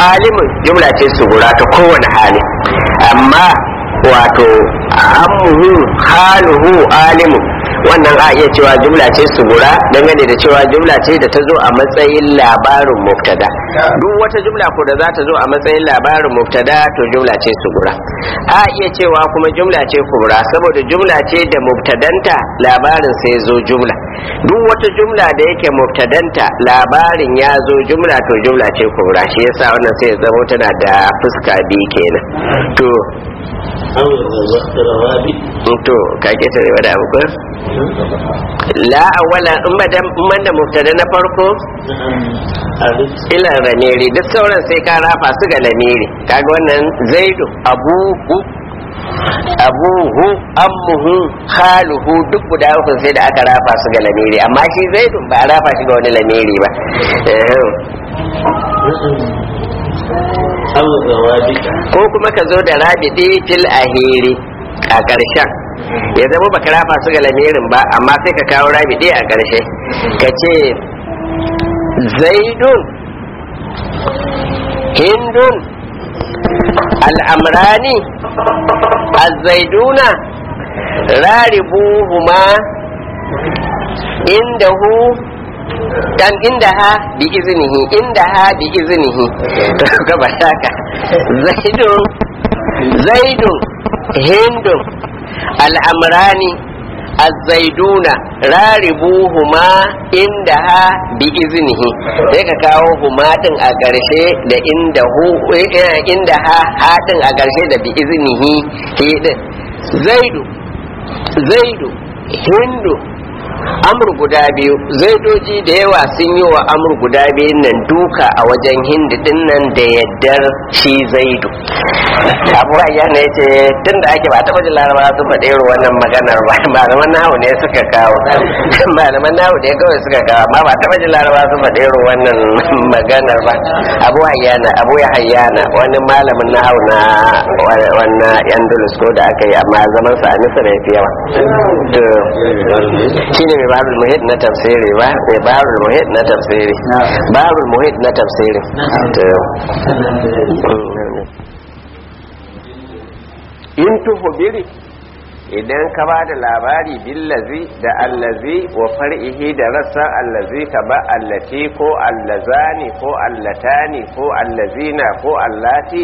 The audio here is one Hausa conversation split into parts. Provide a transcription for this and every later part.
alimun jumla ce sugura ta kowane hali amma wato ammuhu haluhu alimu wannan a iya cewa jumla ce sugura dangane da cewa jumla ce da ta zo a matsayin labarin mubtada duk wata jumla ko da za ta zo a matsayin labarin mubtada to jumla ce sugura a iya cewa kuma jumla ce kubra saboda jumla ce da mubtadanta labarin sai zo jumla duk wata jumla da yake mubtadanta labarin ya zo jumla to jumla ce kubra shi yasa wannan sai ya zama tana da fuska biyu kenan to أو الروابط to ka ketare wani abu ko la awwala in ba da in ban da mubtada na farko ألف ila ramiri duk sauran sai ka rafa su ga lamiri kaga wannan zaidu abuhu abuhu ammuhu khaluhu duk guda uku sai da aka rafa su ga lamiri amma shi zaidu ba a rafa shi ga wani lamiri ba Eh, أو الروابط ko kuma ka zo da rabidi fil ahiri a ƙarshen ya zama baka rafa su ga lamirin ba amma sai ka kawo rabidi a ƙarshe ka ce zaidun hindun al'amrani azzaiduna raribuhuma indahu dan inda ha bi iznihi inda ha bi iznihi ka ba shaka zaidun zaidun hindun al'amrani azzaiduna raribuhuma inda ha bi iznihi sai ka kawo huma din a ƙarshe da inda hu eh, inda ha ha din a ƙarshe da bi iznihi hi din zaidu zaidu hindu amur guda biyu zaidoji da yawa sun yi wa amur guda biyun nan duka a wajen hindu din nan da yaddar shi zaidu abu ya ne ce tun da ake ba taɓa jin laraba sun faɗi irin wannan maganar ba malaman nahu ne suka kawo malaman nahu ne kawai suka kawo amma ba taɓa jin laraba sun faɗi irin wannan maganar ba abu hayyana abu ya hayyana wani malamin nahu na wannan yandulus ko da aka yi amma zaman sa a nisa da ya fi yawa to shi ne mai barul muhit na tafsiri ba mai barul muhit na tafsiri barul muhit na tafsiri to in tuhubiri idan ka ba da labari billazi da allazi wa far'ihi da rassan allazi ka ba allati ko allazani ko allatani ko allazina ko allati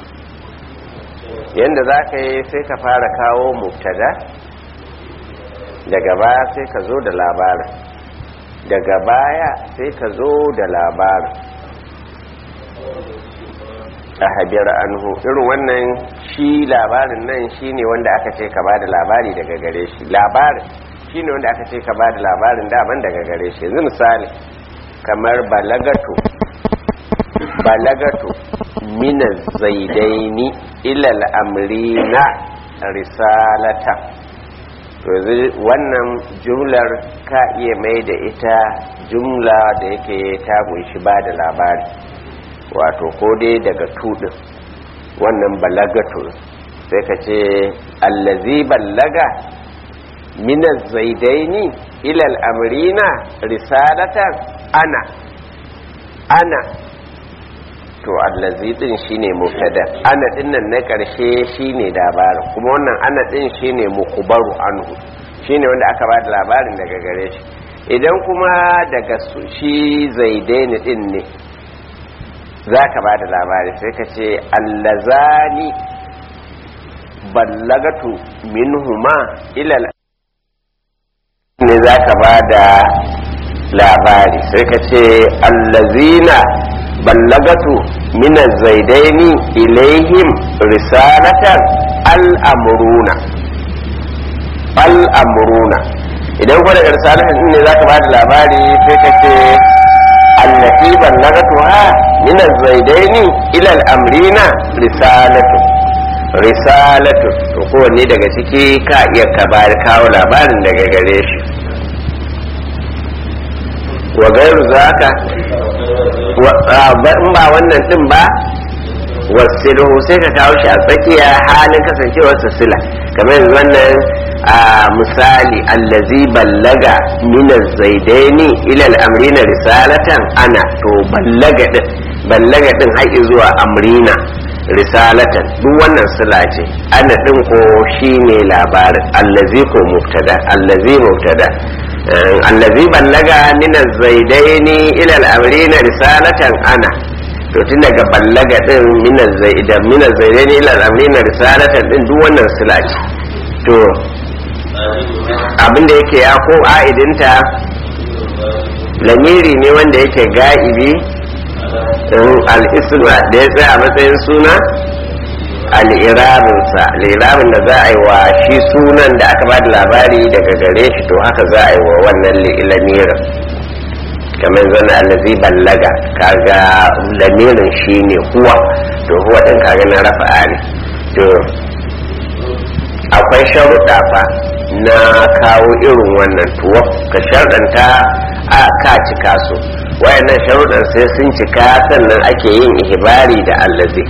yanda za ka yi sai ka fara kawo mubtada daga baya sai ka zo da labarin daga baya sai ka zo da labarin a habiyar anhu irin wannan shi labarin nan shi ne wanda aka ce ka ba da labari daga gare shi labarin shi ne wanda aka ce ka ba da labarin daban daga gare shi yanzu misali kamar balagato balagato mina zaidaini ilal amrina risalata to yanzu wannan jumlar ka iya mai da ita jumla da yake ta kunshi ba da labari wato ko dai daga tudin wannan balagatu sai ka ce allazi ballaga minas zaidaini ilal amrina risalatan ana ana to allazi din shine mubtada ana dinnan na karshe shine labarin kuma wannan ana din shine mukhbaru anhu shine wanda aka bada labarin daga gare shi idan kuma daga su- shi zaidaini din ne zaka bada labari sai ka ce allazani ballagatu minhuma ilal ne zaka bada labari sai ka ce allazina ballagatu min zaidaini ilaihim risalatan al'amuruna al'amuruna idan kuma daga risalatan din ne za ka bada labari sai ka ce allati ballagatu ha min zaidaini ila al'amrina risalatu risalatu to kowanne daga ciki ka iya ka bada kawo labarin daga gare shi wa gairu zaka in ba wannan din ba wasilu sai ka kawo shi a tsakiya halin kasancewar sila kamar yanzu wannan a misali allazi ballaga min zaidaini ila al-amrina risalatan ana to ballaga din ballaga din har zuwa amrina risalatan duk wannan sila ce ana din ko shine labarin allazi ko mubtada allazi mubtada allazi ballaga min az-zaidaini ila al-amrina risalatan ana to tun daga ballaga din min az-zaida min az-zaidaini ila al-amrina risalatan din duk wannan sila ce to abinda yake ya ko a'idinta lamiri ne wanda yake ga'ibi al'isma da ya tsaya a matsayin suna al'irabinsa al'irabin da za a yi wa shi sunan da aka ba da labari daga gare shi to haka za a yi wa wannan lamirin kamar zana allazi ballaga kaga lamirin shi ne huwa to huwa ɗin kaga na rafa'a ne to akwai sharuɗa fa na kawo irin wannan tuwa ka sharɗanta a ka cika su wayannan sharuɗan sai sun cika sannan ake yin ihibari da allazi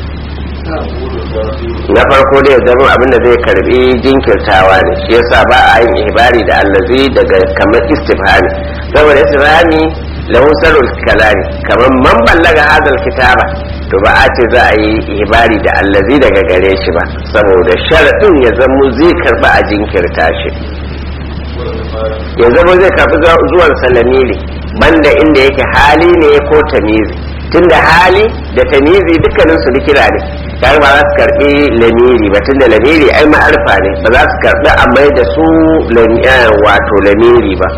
na farko dai zama abinda zai karbi jinkirtawa ne shi yasa ba a yin ihibari da allazi daga kamar istifhami saboda istifhami lahu sarul kalami kamar man ballaga hadal kitaba to ba a ce za a yi ihibari da allazi daga gare shi ba saboda sharaɗin ya zama zai karba a jinkirta shi ya zama zai karbi zuwan salamiri banda inda yake hali ne ko tamizi tunda hali da tamizi dukkanin su likira ne kar ba za su karbi lamiri ba tunda lamiri ai ma'arfa ne ba za su karbi a mai da su wato lamiri ba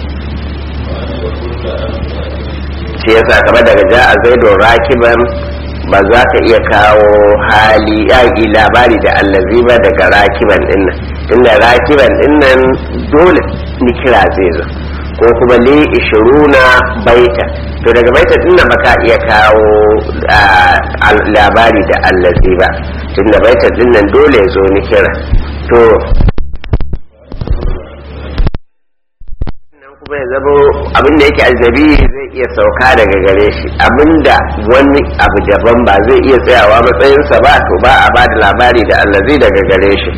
shi yasa kamar daga ja'a zaidon rakiban ba za ka iya kawo hali yaƙi labari da allazi ba daga rakiban dinnan tunda rakiban dinnan dole ni kira zai zo ko kuma li ishiruna baita to daga baita dinnan ba ka iya kawo labari da allazi ba tunda baita dinnan dole ya zo ni kira to kuma ya zama abinda yake ajabi zai iya sauka daga gare shi abinda wani abu daban ba zai iya tsayawa matsayinsa ba to ba a ba da labari da allazi daga gare shi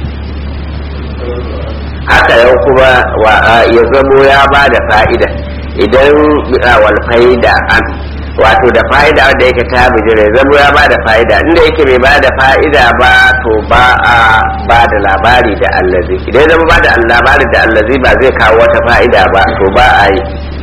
haka yau kuma ya zamo ya ba da fa'ida idan wal fa'ida an wato da fa'ida wanda yake ta bijira ya zamo ya ba da fa'ida inda yake bai ba da fa'ida ba to ba a ba da labari da allazi idan zama ba da labari da allazi ba zai kawo wata fa'ida ba to ba a yi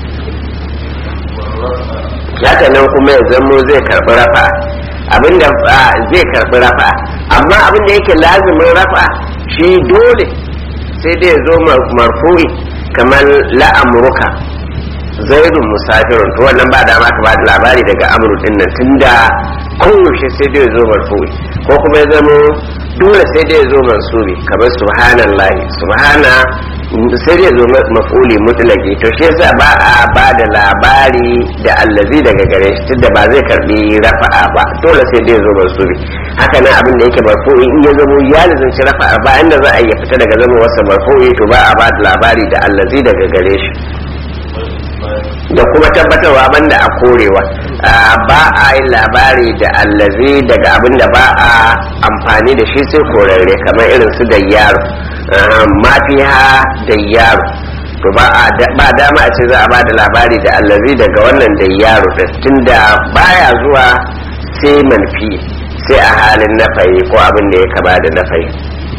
haka nan kuma ya zamo zai karɓi rafa abinda zai karɓi rafa amma abinda yake lazimin rafa shi dole sai dai ya zo marfu'i kamar la'amurka zaidun musafirun to wannan ba dama ka ba da labari daga amru din nan tunda koyaushe sai dai ya zo marfu'i ko kuma ya zamo dole sai dai ya zo mansubi kamar subhanallahi subhana sai dai ya zo maf'uli mutlaqi to shi yasa ba a ba da labari da allazi daga gare shi tunda ba zai karbi rafa'a ba dole sai dai ya zo mansubi haka nan abin da yake marfu'i in ya zamo ya lazanci rafa'a ba inda za a iya fita daga zama wasa marfu'i to ba a ba da labari da allazi daga gare shi da kuma tabbatarwa banda a korewa ba a yi labari da allazi daga abin da ba a amfani da shi sai korarre kamar irin su da yaro mafiha da yaro to ba dama a ce za a ba da labari da allazi daga wannan da yaro tunda baya zuwa sai manfi sai a halin nafayi ko abin da ya kama da nafayi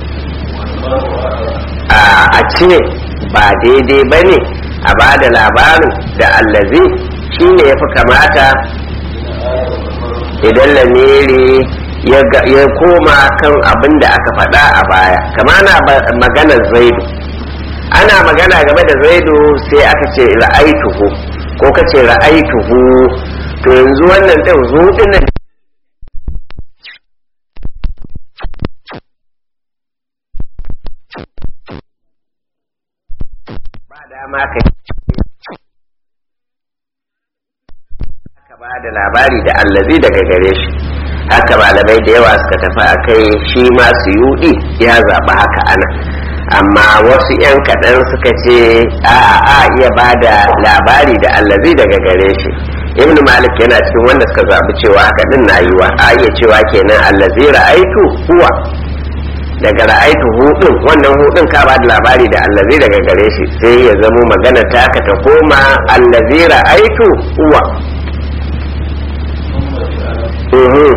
a ce ba daidai ba ne a ba da labarin da allazi shi ne ya fi kamata idan lamiri ya koma kan abin da aka faɗa a baya kama na maganar zaidu ana magana game da zaidu sai aka ce ra'aituhu ko ka ce ra'aituhu to yanzu wannan ɗin zuɗin nan ba dama ka ka ba da labari da allazi daga gare shi haka malamai da yawa suka tafi a kai shi ma su yudi ya zaɓi haka ana amma wasu 'yan kaɗan suka ce a a iya ba da labari da allazi daga gare shi ibn malik yana cikin wanda suka zaɓi cewa haka din na yiwa a iya cewa kenan allazi ra'aitu huwa daga ra'aitu hudun wannan hudun ka ba da labari da allazi daga gare shi sai ya zamo magana taka ta koma allazi ra'aitu huwa Mhm.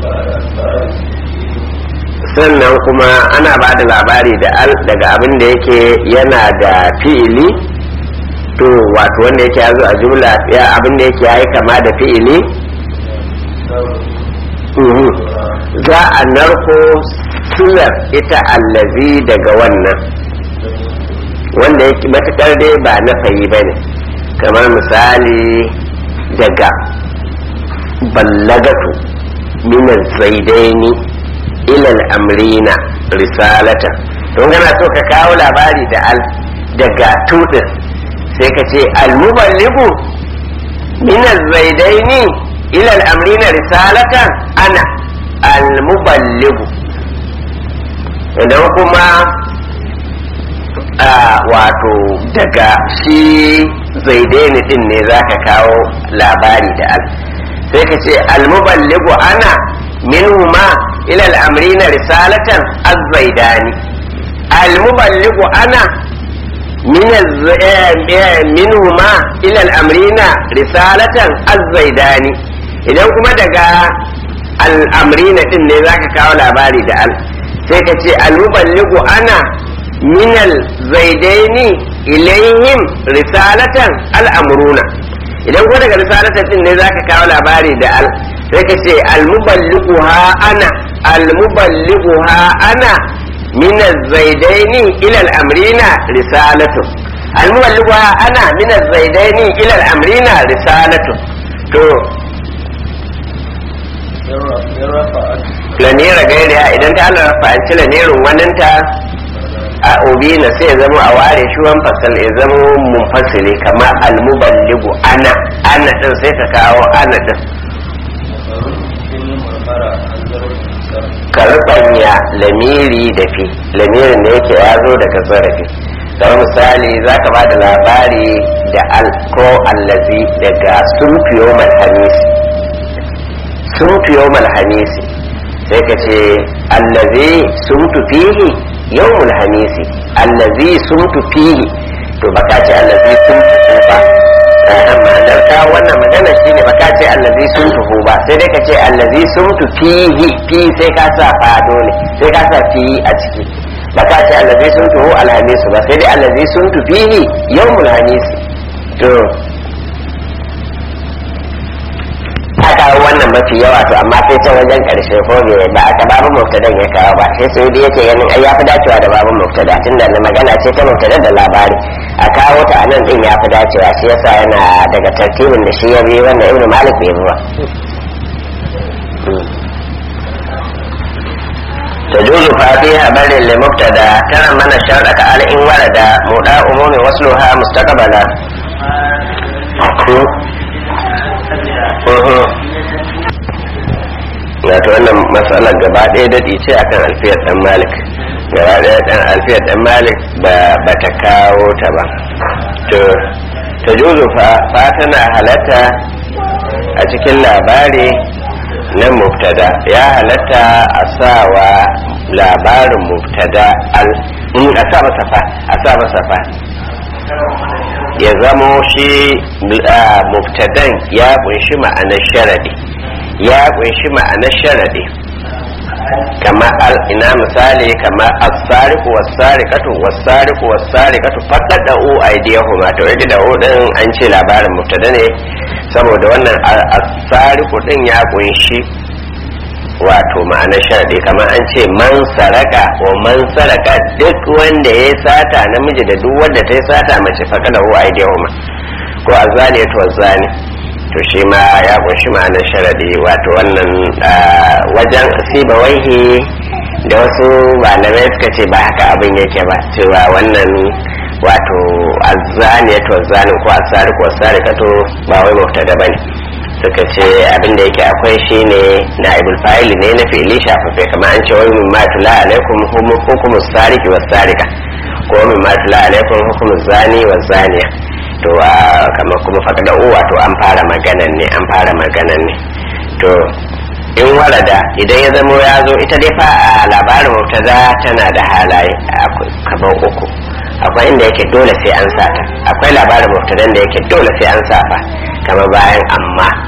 sannan kuma ana ba da labari da al daga abin da yake yana da fi'ili to wato wanda yake ya zo a jumla ya abin da yake ya yi kama da fi'ili Mhm. za a narko sular ita allazi daga wannan wanda yake matukar dai ba na fayi ba ne kamar misali daga ballagatu minan zaidaini ilal amrina risalata don gana so ka kawo labari da al daga tudin sai ka ce almuballigu minan zaidaini ilal amrina risalatan ana almuballigu idan kuma a wato daga shi zaidaini din ne za ka kawo labari da al sai ka ce almuballigu ana minhuma ila al'amrina risalatan az-zaidani almuballigu ana minhuma ila al'amrina risalatan az-zaidani idan kuma daga al'amrina din ne za ka kawo labari da al sai ka ce almuballigu ana minal zaidaini ilayhim risalatan al'amruna idan ko daga risalatan din ne zaka kawo labari da al sai ka ce almuballighuha ana almuballighuha ana min az-zaidaini ila al-amrina risalatu almuballighuha ana min az-zaidaini ila al-amrina risalatu to lanera gairiya idan ta Allah fa'anci lanerin waninta a obina sai ya zama a ware shi wan fasal ya zama munfasili kamar almuballigu ana ana din sai ka kawo ana din karɓanya lamiri da fi lamirin da yake ya zo daga zarafi kamar misali za ka ba da labari da al ko allazi daga sun fiyo malhamisi sun fiyo malhamisi sai ka ce allazi sun fihi yawmul hamisi allazi sumtu fihi to baka ce allazi sumtu ba amma dan ka wannan magana shine baka ce allazi sumtu ba sai dai ka ce allazi sumtu fihi fi sai ka sa fa dole sai ka sa fi a ciki baka ce allazi sumtu alhamisu ba sai dai allazi sumtu fihi yawmul hamisi to aka wannan mafi yawa to amma sai can wajen karshe ko bai ba aka babu mubtadan ya kawo ba sai sai dai yake ganin ai yafi dacewa da babu mubtada tunda na magana ce ta mubtada da labari a kawo ta anan din yafi dacewa shi yasa yana daga tartibin da shi ya bi wanda ibnu malik bai bi ba تجوز فاتها بل لمبتدا ترى من الشرط على إن ورد مدى أموم وصلها مستقبلا wato wannan matsalar gaba ɗaya daɗi ce akan alfiyar ɗan malik gaba ɗaya ɗan alfiyar ɗan malik ba ta kawo ta ba to ta juzu fa tana halatta a cikin labari na mubtada ya halatta a sawa labarin mubtada al a sa masa fa a sa masa fa ya zamo shi mubtadan ya kunshi ma'anar sharadi ya kunshi ma'anar sharadi kama al ina misali kama as-sariqu was-sariqatu was-sariqu was-sariqatu faqadu aydiyahuma to yake da din an ce labarin mubtada ne saboda wannan as-sariqu din ya kunshi wato ma'anar sharadi kamar an ce man saraka wa man saraka duk wanda ya sata namiji da duk wanda ta yi sata mace faqadu aydiyahuma ko azani to azani to shi ma ya kunshi ma'anar sharadi wato wannan wajen siba waihi da wasu malamai suka ce ba haka abin yake ba cewa wannan wato azzani to azzanin ko asari ko asari kato ba wai mubtada bane suka ce abin da yake akwai shine naibul fa'ili ne na fi'ili shafafe kamar an ce wai min ma tula alaikum hukumu sariki was sarika ko min ma tula alaikum hukumu zani was zaniya to kamar kuma faɗa wato an fara maganan ne an fara maganan ne to in warada idan ya zamo ya zo ita dai fa a labarin mubtada tana da halaye kamar uku akwai inda yake dole sai an sata akwai labarin mubtadan da yake dole sai an safa kamar bayan amma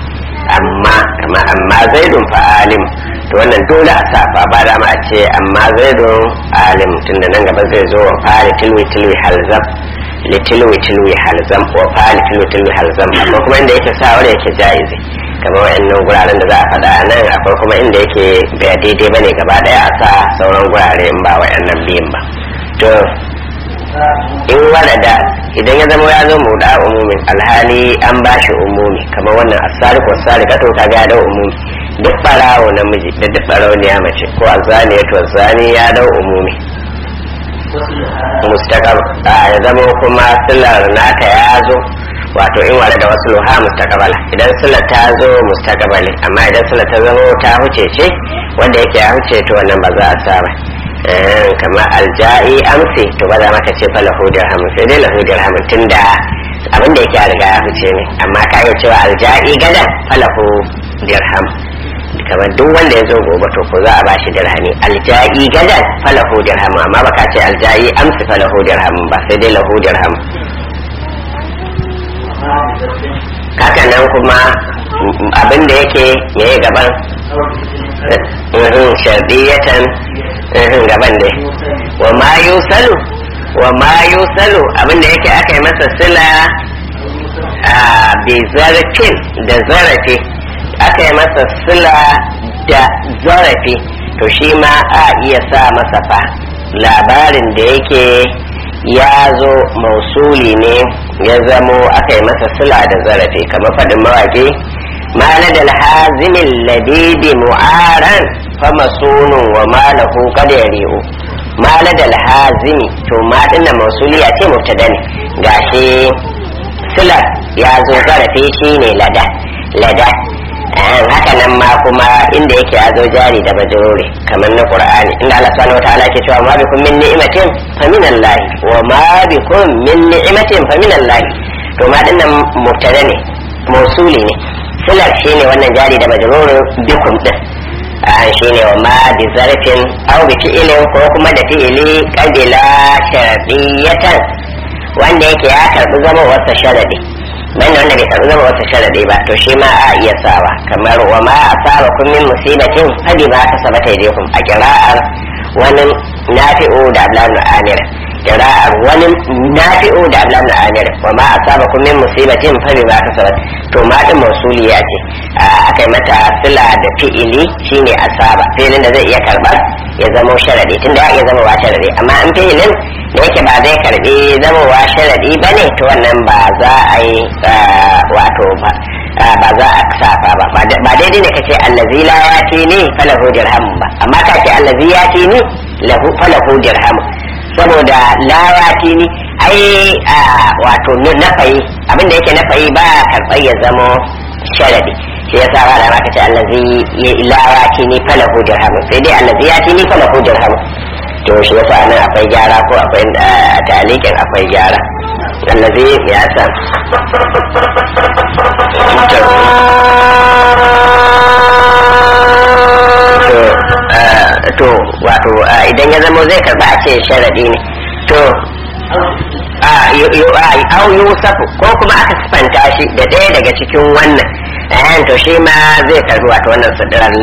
amma kama amma zaidun fa alim to wannan dole a sa fa ba da ma a ce amma zaidun alim tunda nan gaba zai zo wa fa'ali tilwi tilwi halzam li tilwi tilwi halzam wa fa'ali tilwi tilwi halzam amma kuma inda yake sa wanda yake jaizi kamar wayannan guraren da za a faɗa nan akwai kuma inda yake ba daidai bane gaba daya a sa sauran gurare in ba wayannan biyun ba to in walada idan ya zama ya zo mu da umumin alhali an ba shi umumi kamar wannan asariku asarika to kaga ya dau umumi duk barawo namiji da duk barawo ne ya mace ko azani to azani ya dau umumi mustaqab ya zama kuma silar naka ya zo wato in wale da wasu luha mustaqabala idan silar ta zo mustaqabali amma idan silar ta zama ta huce ce wanda yake ya huce to wannan ba za a sa ba kamar alja'i amsi to ba za maka ce fa lahu dirhamun sai dai lahu dirhamun tunda abin da yake a riga ya huce ne amma ka iya cewa alja'i gadan fa lahu dirham kamar duk wanda ya zo gobe to ko za a bashi dirhami alja'i gadan fa lahu dirham amma baka ce alja'i amsi fa lahu dirham ba sai dai lahu dirham haka nan kuma abin da yake yayi gaban shardiyatan gaban dai wa ma yusalu wa ma yusalu abinda yake aka yi masa sila a bi zarafin da zarafi aka yi masa sila da zarafi to shi ma a iya sa masa fa labarin da yake ya zo mausuli ne ya zamo aka yi masa sila da zarafi kamar faɗin mawaƙi ما لدى الحازم اللذيذ معارا فمصون وما له قد يريء ما لدى الحازم to ma dinna mausuliya ce mubtada ne gashi sila ya zo zarafi shine lada lada haka nan ma kuma inda yake ya zo jari da majruri kamar na qur'ani inda Allah subhanahu wataala ke cewa ma bikum min ni'matin fa min Allah wa ma bikum min ni'matin fa min Allah to ma dinnan mubtada ne mausuli ne silar shi ne wannan jari da majrurin bikum din an shi ne wa ma bi zarfin aw bi fi'ilin ko kuma da fi'ili qabila sharadiyatan wanda yake ya karbi zama wasa sharadi banda wanda bai karbi zama wasa sharadi ba to shi ma a iya sawa kamar wa ma asaba kun min musibatin fadi ba ka sabata ilaykum a kira'ar wani nafi'u da ablan amir kira'ar wani nafi'u da ablan amir wa ma asaba kun min musibatin fadi ba ka sabata to ma din mausuliya ce aka yi mata sila da fi'ili shine asaba fi'ilin da zai iya karba ya zama sharadi tunda ya iya zama wa sharadi amma in fi'ilin da yake ba zai karbi zama wa sharadi bane to wannan ba za a yi wato ba ba za a safa ba ba daidai ne kace allazi la yati ni falahu dirham ba amma ka ce allazi yati ni lahu falahu dirham saboda la yati ni ai wato nafayi abin da yake nafayi ba karɓar ya zama sharadi shi yasa ba da maka ce allazi la yati ni falahu dirham sai dai allazi yati ni falahu dirham to shi yasa nan akwai gyara ko akwai talikin akwai gyara allazi ya san to wato idan ya zama zai karba a ce sharadi ne to au yusafu ko kuma aka sifanta shi da ɗaya daga cikin wannan eh to shi ma zai karbi wato wannan sadiran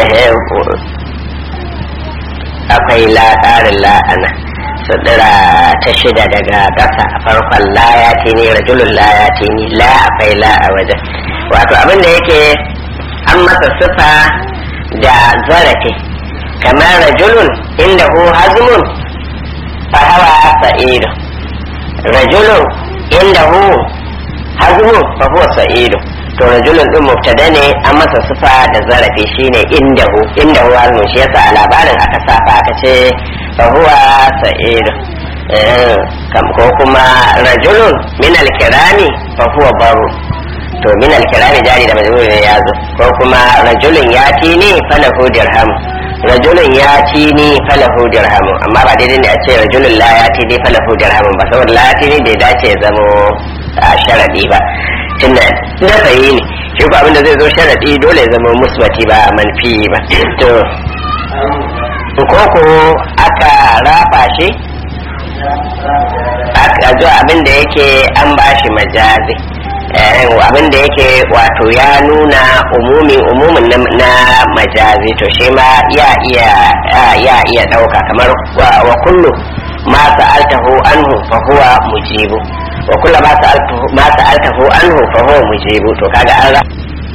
akwai la ƙarin la'ana sadira ta shida daga ƙasa a farkon la ya ni rajulun la ya ni la akwai la a wajen wato abin da yake an masa sifa da zarafi kamar rajulun inda hu hazmun fa hawa sa'idu rajulun inda hu hazmun fa huwa sa'idu to rajulun din mubtada ne an masa sifa da zarafi shine inda hu inda hu hazmun shi yasa a labarin aka saba aka ce fa huwa sa'idu kam ko kuma rajulun min al-kirami fa huwa baru to min al-kirami jari da majrur ne ya zo ko kuma rajulun yati ne falahu dirham rajulun yati ne falahu dirham amma ba daidai ne a ce rajulun la yati ne falahu dirham ba saboda la yati ne bai dace ya zamo a sharadi ba tunda na fayi ne shi ko abinda zai zo sharadi dole ya zama musbati ba manfi ba to ko ko aka rafa shi aka zo abin da yake an bashi majazi abin da yake wato ya nuna umumin umumin na majazi to shi ma ya iya ya iya dauka kamar wa kullu ma sa'altahu anhu fa huwa mujibu wa kullu ma sa'altahu ma sa'altahu anhu fa huwa mujibu to kaga an ra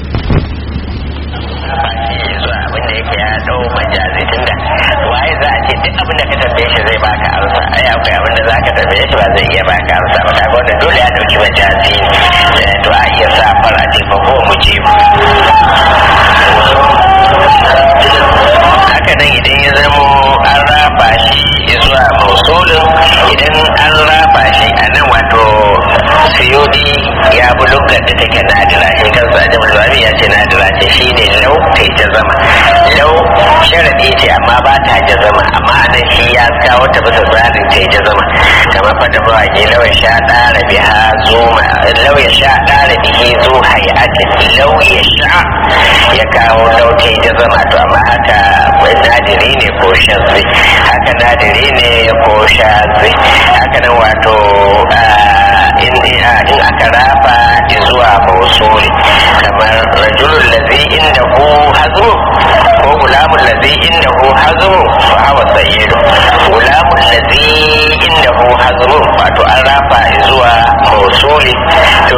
abin da yake ya dau majazi tunda waye za a ce duk abin da ka tambaye shi zai baka amsa ai akwai abin da za ka tambaye shi ba zai iya baka amsa ba kaga wanda dole ya dauki majazi ne to a iya sa fara ce fa ko mu je haka nan idan ya zamo an rafa shi zuwa mausulin idan an rafa shi a nan wato siyodi ya bi lugar da take nadira shi kansa a jama'a ya ce nadira ce shi ne lau kai ta zama lau sharaɗi ce amma ba ta ja zama amma nan shi ya kawo ta bisa tsarin ta ja zama kamar fada mawaƙi lau ya sha ɗara biha zuma lau ya sha ɗara bihi zu hayatin lau ya sha ya kawo lau ta ja zama to amma haka nadiri ne ko shazzi haka nadiri ne ko shazzi haka nan wato in aka rafa zuwa mausuli kamar rajulun lazi inda hu hazmu ko gulamun lazi inda hu hazmu fa hawa sayyidu gulamun lazi inda hu hazmu wato an rafa zuwa mausuli to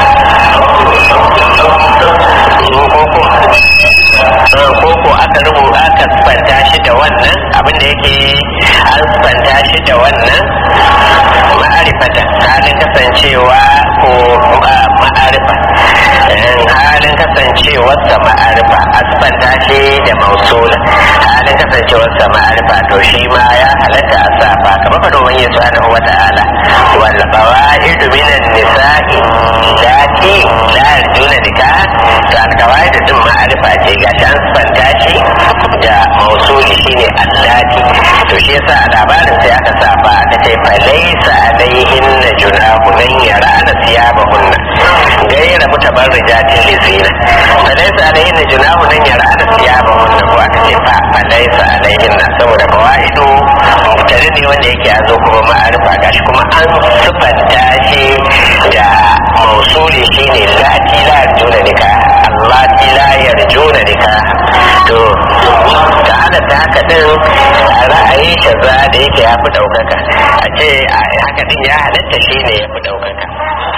koko aka rubuta aka spanta shi da wannan abin da yake an spanta shi da wannan ma'arifata halin kasancewa ko ma'arifa halin kasancewarsa ma'arifa a spanta shi da mausula halin kasancewarsa ma'arifa to shi ma ya halatta a safa kamar fa domin yin subhanahu wa ta'ala wal qawaid minan nisa'i lati la yarjuna nikah to al qawaid din ma'arifa ce ga an spanta shi da mausuli shine allati to shi yasa a labarin sai aka safa aka ce fa laysa alaihin junahu nan yarana siyabahunna gaira mutabarrijatin lizina fa laysa alaihin junahu nan yarana siyabahunna ko aka ce fa fa laysa alaihin na saboda fawaidu mutane ne wanda yake a zo kuma ma'arifa gashi kuma an sufanta shi da mausuli shine lati la yarjuna nikah allati la yarjuna nikah to da halatta haka din ra'ayi shaza da yake ya fi daukaka a ce a haka din ya halatta shi ne ya fi daukaka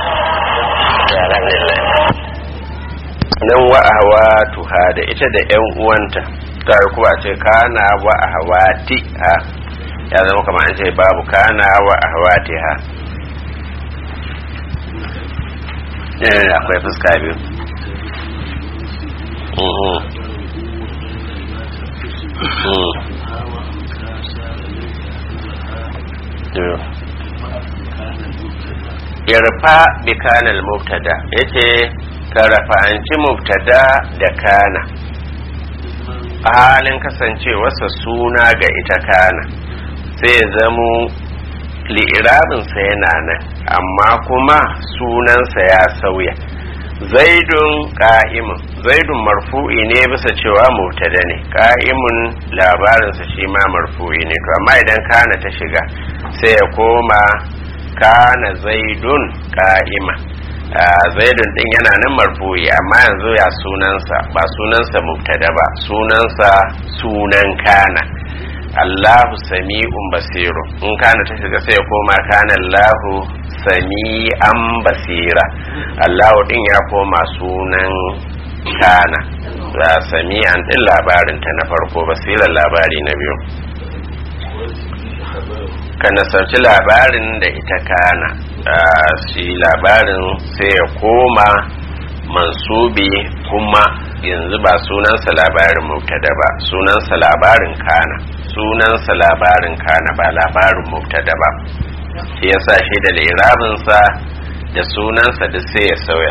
nan wa'awa tuha da ita da yan uwanta tare kuma ce kana wa'awa ti ha ya zama kamar an ce babu kana wa'awa ti ha akwai fuska biyu irfa bi kanal mubtada yace ka rafa'anci mubtada da kana a halin kasancewarsa suna ga ita kana sai ya zamo li'irabinsa yana nan amma kuma sunansa ya sauya zaidun ka'imun zaidun marfu'i ne bisa cewa mubtada ne ka'imun labarinsa shi ma marfu'i ne to amma idan kana ta shiga sai ya koma kana zaidun ka'ima zaidun din yana nan marfu'i amma yanzu ya sunansa ba sunansa mubtada ba sunansa sunan kana Allahu sami'un basiru in kana ta shiga sai ya koma kana Allahu sami'an basira Allahu din ya koma sunan kana za sami'an din labarin ta na farko basiran labari na biyu ka nasarci labarin da ita kana shi labarin sai ya koma mansubi kuma yanzu ba sunansa labarin mubtada ba sunansa labarin kana sunansa labarin kana ba labarin mubtada ba shi yasa shi da lirabinsa da sunansa da sai ya sauya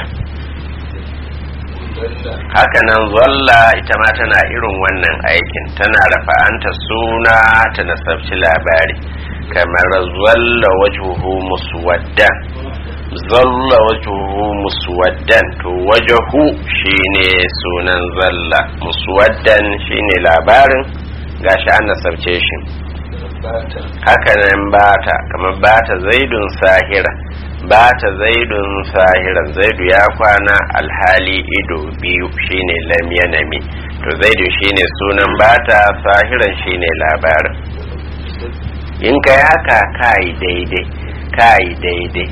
hakanan zalla ita ma tana irin wannan aikin tana rafa'anta suna ta nasabci labari kamar zalla wajuhu muswaddan zalla wajuhu muswaddan to wajahu shine sunan zalla muswaddan shine labarin gashi an nasabce shi hakanan bata kamar bata zaidun sahira bata zaidun sahira zaidu ya kwana alhali ido biyu shine lam yanami to zaidu shine sunan bata sahiran shine labarin in kai haka kai daidai kai daidai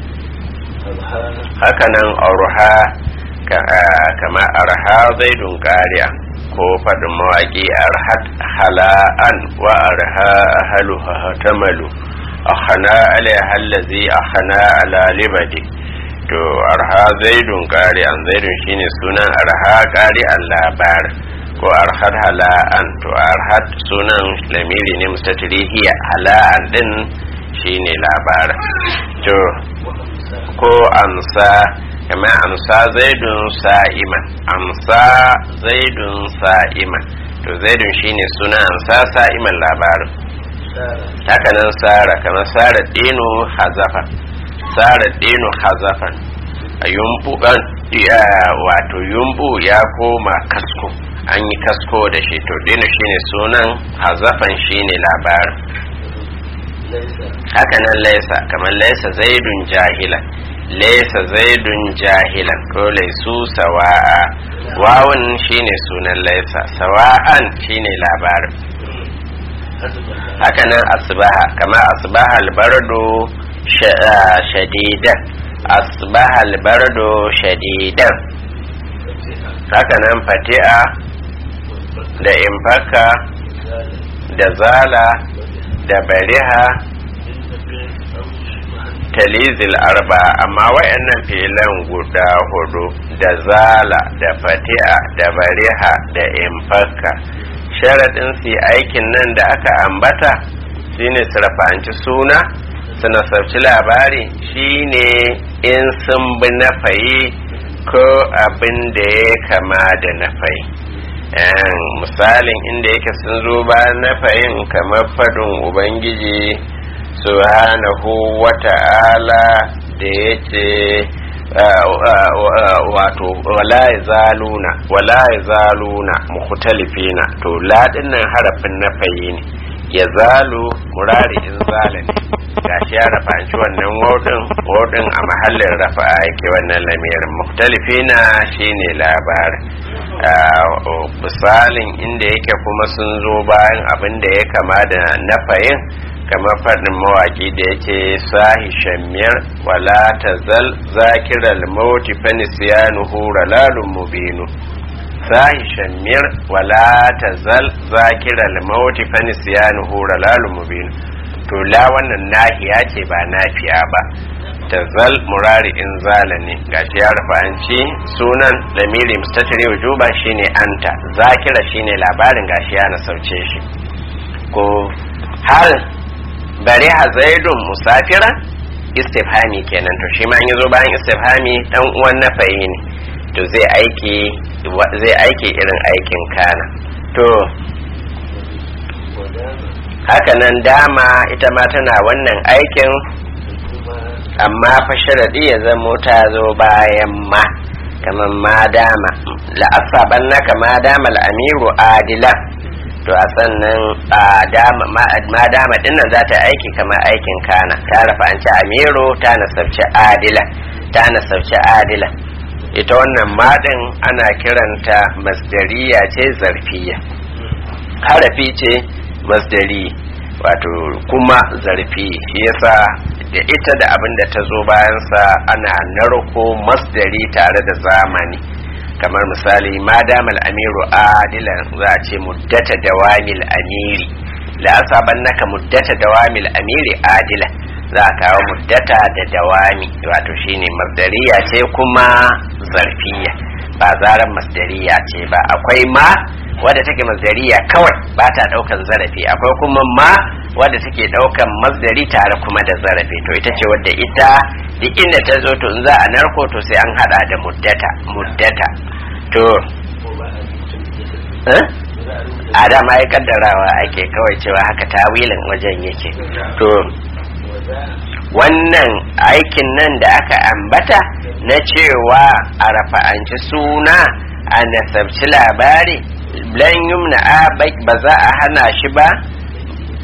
hakanan arha kama arha zaidun kariya ko faɗin mawaƙi arhat hala'an wa arha ahalu hatamalu akhana alaiha allazi akhana ala libadi to arha zaidun qari'an zaidun shine sunan arha qari'an labar ko arhat hala'an to arhat sunan lamiri ne mustatiri hiya hala'an din shine labar to ko amsa kama amsa zaidun sa'iman amsa zaidun sa'iman to zaidun shine sunan amsa sa'iman labarin hakanan sara kamar sara dino hazafan sara dino hazafan a yumbu wato yumbu ya koma kasko an yi kasko da shi to dino shine sunan hazafan shine labarin hakanan laisa kamar laisa zaidun jahilan laisa zaidun jahilan ko laisu sawa'a wawun shine sunan laisa sawa'an shine labarin hakanan asbaha kama asbaha albardo shadidan asbaha albardo shadidan hakanan fati'a da infaka da zala da bariha talizil arba amma wayannan filan guda hudu da zala da fati'a da bariha da infaka sharaɗin su aikin nan da aka ambata shine su rafanci suna su nasarci labari shine in sun bi nafayi ko abin da ya kama da nafayi misalin inda yake sun zo bayan nafayin kamar fadin ubangiji subhanahu wata'ala da ya ce wato wala zaluna wala zaluna mukhtalifina to ladin nan harafin nafayi ne ya zalu murari in zala ne gashi ya rafanci wannan wodin wodin a mahallin rafa yake wannan lamirin mukhtalifina shine labarin misalin inda yake kuma sun zo bayan abin da ya kama da nafayin kamar faɗin mawaƙi da yake sahi shammiyar wala ta zal zakiral mauti fanisiyanuhu ralalun mubinu sahi shammiyar wala ta zal zakiral mauti fanisiyanuhu ralalun mubinu to la wannan nahiya ce ba nafiya ba ta zal murari in zala ne gashi ya rufa an ci sunan lamiri mustatiri wujuba shine anta zakira shine labarin gashi ya nasauce shi ko hal bari ha zaidun musafira istifhami kenan to shi ma in yazo bayan istifhami dan uwan nafayi ne to zai aiki zai aiki irin aikin kana to haka nan dama ita ma tana wannan aikin amma fa sharadi ya zamo ta zo bayan ma kamar ma dama la'asaban naka ma dama al'amiru adila to a sannan ma dama dinnan za ta aiki kamar aikin kana ta rafa an ci amiru ta nasabci adila ta nasabci adila ita wannan maɗin ana kiranta masdariya ce zarfiya harafi ce masdari wato kuma zarfi shi yasa da ita da abin da ta zo bayansa ana narko masdari tare da zamani kamar misali ma damal amiru adilan za a ce muddata dawamil amiri la asaban naka muddata dawamil amiri adila za a kawo muddata da dawami wato shine masdariya ce kuma zarfiya ba zaran masdariya ce ba akwai ma wadda take masdariya kawai ba ta daukan zarafi akwai kuma ma wadda take daukan masdari tare kuma da zarafi to ita ce wadda ita duk inda ta zo to in za a narko to sai an hada da muddata muddata to a dama ya kaddarawa ake kawai cewa haka tawilin wajen yake to wannan aikin nan da aka ambata na cewa a rafa'anci suna a nasabci labari lan yumna a ba za a hana shi ba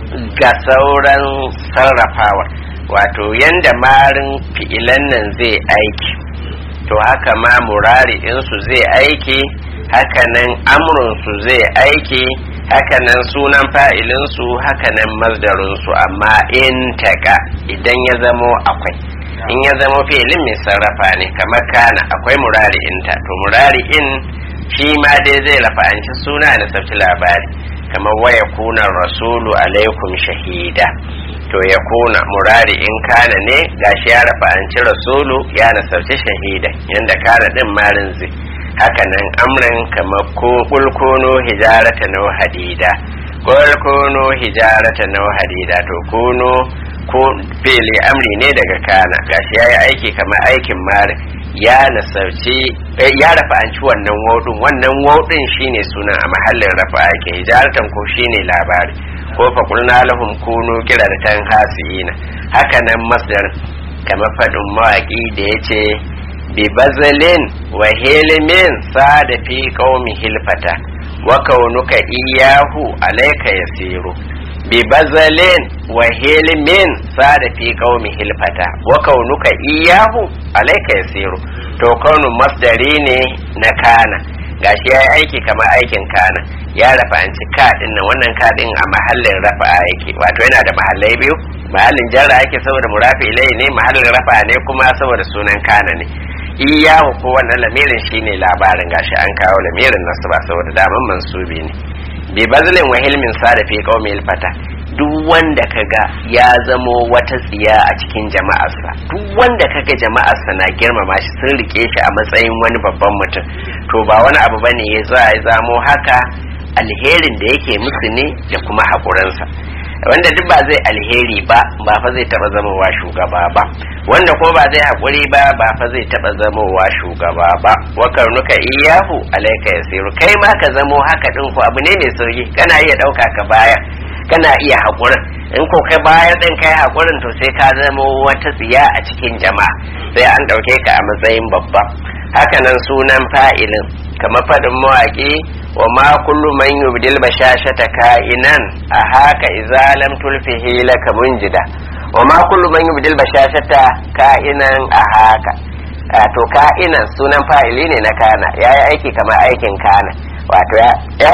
ga sauran sarrafawa wato yanda marin fi'ilan nan zai aiki to haka ma murari'insu zai aiki hakanan amrunsu zai aiki hakanan sunan fa'ilinsu hakanan mazdarinsu amma in taka idan ya zamo akwai in ya zamo fi'ilin mai sarrafa ne kamar kana akwai murari'inta to murari'in shi ma dai zai rafa'anci suna da sauti labari kamar waya kuna rasulu alaikum shahida to ya kuna murari in kana ne gashi ya rafa'anci rasulu ya nasarci shahida yanda kana din marin zai haka nan amrin kamar ko kulkuno hijarata na hadida kulkuno hijarata na hadida to kuno ko fili amri ne daga kana gashi ya yi aiki kamar aikin marin ya nasarci ya rafa'anci wannan wodin wannan wodin shine suna a mahallin rafa ake hijaratan ko shine labari ko fa kulna lahum kunu qiratan hasina haka nan masdar kamar fadin mawaki da yace bi bazalin wa hilmin sada fi qaumi hilfata wa kaunuka iyahu alayka yasiru bi bazalin wa hilmin sada fi qaumi hilfata wa kaunuka iyahu alayka yasiru to kaunu masdari ne na kana gashi ya yi aiki kamar aikin kana ya rafa an ci kaɗin nan wannan kaɗin a mahallin rafa yake wato yana da mahallai biyu mahallin jarra yake saboda murafi ilai ne mahallin rafa ne kuma saboda sunan kana ne iyahu ko wannan lamirin shine labarin gashi an kawo lamirin nasu ba saboda daman mansubi ne bi bazlin wa hilmin sada fi qaumil fata duk wanda kaga ya zamo wata tsiya a cikin jama'arsa duk wanda kaga jama'arsa na girmama shi sun rike shi a matsayin wani babban mutum to ba wani abu bane ya za ya zamo haka alherin da yake musu ne da kuma haƙurinsa wanda duk ba zai alheri ba ba fa zai taba zamowa shugaba ba wanda ko ba zai haƙuri ba ba fa zai taba zamowa shugaba ba wa karnuka iyahu alaika yasiru kai ma ka zamo haka din ko abu ne mai sauki kana iya ɗauka ka baya kana iya haƙurin in ko kai bayar ɗin kai haƙurin to sai ka zamo wata tsiya a cikin jama'a sai an ɗauke ka a matsayin babba hakanan sunan fa'ilin kamar faɗin mawaƙi wa ma kullu man yubdil bashashata ka'inan a haka idza lam tulfihi laka munjida wa ma kullu man yubdil bashashata ka'inan a haka to ka'inan sunan fa'ili ne na kana yayi aiki kamar aikin kana wato ya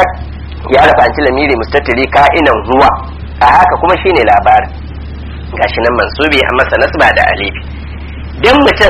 ya rafanci lamiri mustatiri ka'inan huwa a haka kuma shine labarin gashi nan mansubi an masa nasba da alifi dan mutum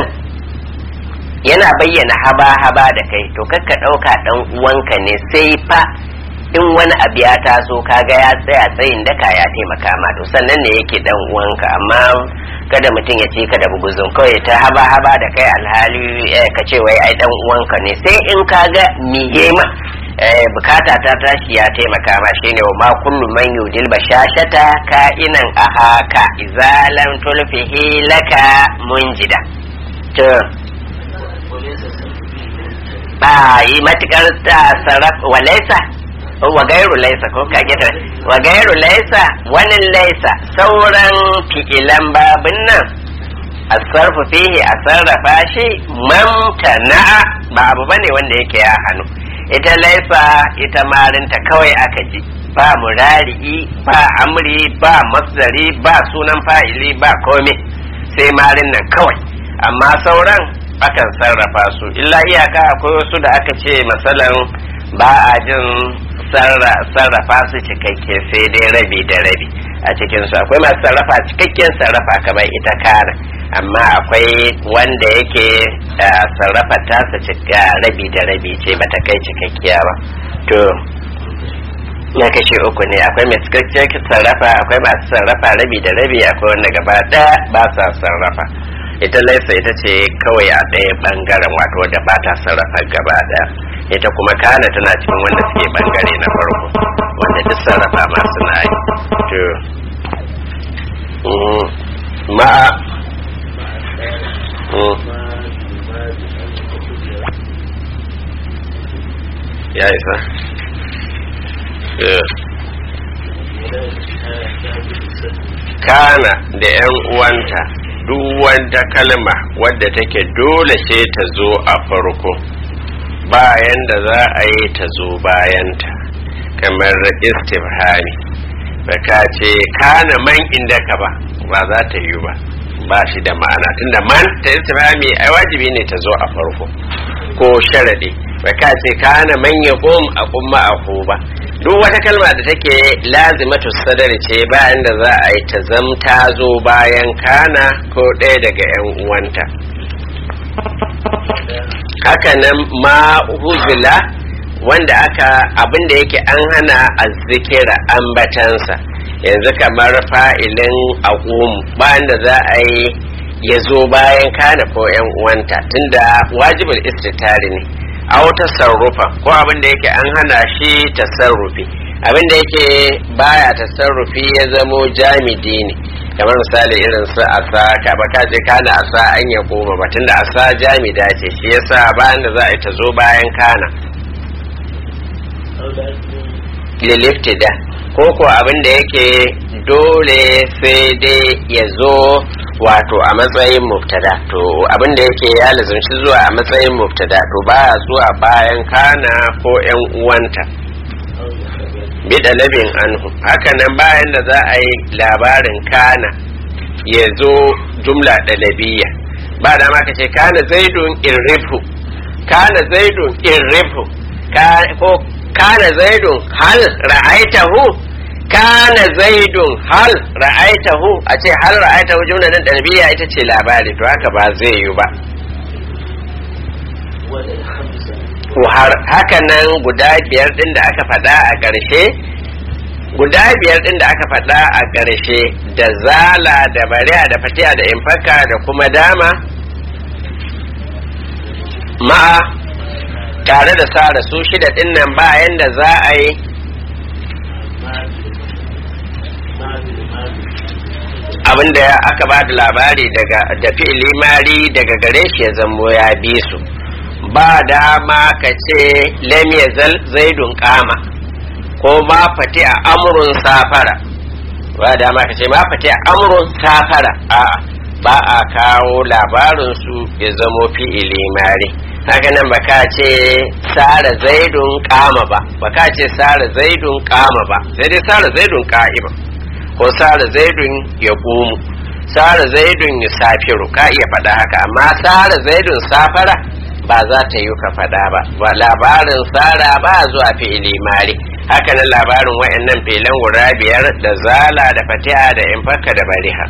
yana bayyana haba-haba da kai to kakka ɗauka ɗan uwanka ne sai fa in wani abu ya taso kaga ya tsaya tsayin daka ya taimaka ma to sannan ne yake dan uwanka amma kada mutum ya ce ka da buguzun kawai ta haba-haba da kai alhali ka ce wai ai dan uwanka ne sai in kaga miye ma bukata ta tashi ya taimaka ma shine wa ma kullu man yudil bashashata ka'inan a haka izalan tulfihi laka munjida to ba yi matukar ta sarraf wa laisa wa gairu laisa ko ka gida wa gairu laisa wani laisa sauran fi'ilan babin nan a sarfu fihi a sarrafa shi mamtana ba abu bane wanda yake ya hannu ita laisa ita marinta kawai aka ji ba murari'i ba amri ba masdari ba sunan fa'ili ba komai sai marin nan kawai amma sauran akan sarrafa su illa iyaka akwai wasu da aka ce masalan ba a jin sarrafa su cikakke sai dai rabi da rabi a cikinsu akwai masu sarrafa cikakken sarrafa kamar ita kara amma akwai wanda yake sarrafa tasa cika rabi da rabi ce bata kai cikakkiya ba to na kashe uku ne akwai mai cikakken sarrafa akwai masu sarrafa rabi da rabi akwai wanda gaba ɗaya ba sa sarrafa ita laisa ita ce kawai a ɗaya ɓangaren wato da ba ta sarrafa gaba ɗaya ita kuma kana tana cikin wanda suke ɓangare na farko wanda duk sarrafa masu na yi to ma'a ya isa kana da 'yan uwanta duk wata kalma wadda take dole sai ta zo a farko bayan da za a yi ta zo bayanta kamar istifhami ba ka ce kana man inda ka ba ba za ta yi ba ba shi da ma'ana tunda man ta istifhami ai wajibi ne ta zo a farko ko sharadi ba ka ce kana man ya qum a qumma a ba duk wata kalma da take lazimatu sadar ce bayan da za a yi ta zamta zo bayan kana ko ɗaya daga yan uwanta haka nan ma huzula wanda aka abin da yake an hana azzikira ambatansa yanzu kamar fa'ilin aqum bayan da za a yi ya zo bayan kana ko yan uwanta tunda wajibul istitari ne a wata sarrufa ko abin da yake an hana shi tasarrufi abin da yake baya tasarrufi ya zamo jamidi ne kamar misali irin su asa ka ba ka je kana asa an ya koma ba tunda asa jamida ce shi yasa bayan da za a yi ta zo bayan kana liliftida ko ko abin da yake dole sai dai ya zo wato a matsayin mubtada to abin da yake ya lazumci zuwa a matsayin mubtada to baya zuwa bayan kana ko yan uwanta bida labin anhu haka nan bayan da za a yi labarin kana ya zo jumla ɗalabiya ba da ma ka ce kana zaidun irrifu kana zaidun irrifu ko kana zaidun hal ra'aitahu kana zaidun hal ra'aitahu a ce hal ra'aitahu jumla nan ɗalabiya ita ce labari to haka ba zai yi ba haka nan guda biyar din da aka faɗa a ƙarshe guda biyar din da aka faɗa a ƙarshe da zala da bariya da fatiya da infaka da kuma dama ma'a tare da sara su shida din nan bayan da za a yi abinda aka ba da labari daga da fi'ili mari daga gare shi ya zambo ya bi su ba dama ka ce lam yazal zaidun kama ko ma fati a amrun safara ba dama ka ce ma fati a amrun safara a ba a kawo labarin su ya zamo fi'ili mari haka nan ba ka ce sara zaidun kama ba ba ka ce sara zaidun kama ba sai dai sara zaidun ka'ima ko sara zaidun ya gumu sara zaidun ya safiru ka iya faɗa haka amma sara zaidun safara ba za ta yi ka faɗa ba ba labarin sara ba zuwa fi'ili mari haka nan labarin wa'annan filan guda biyar da zala da fatiha da infaka da bariha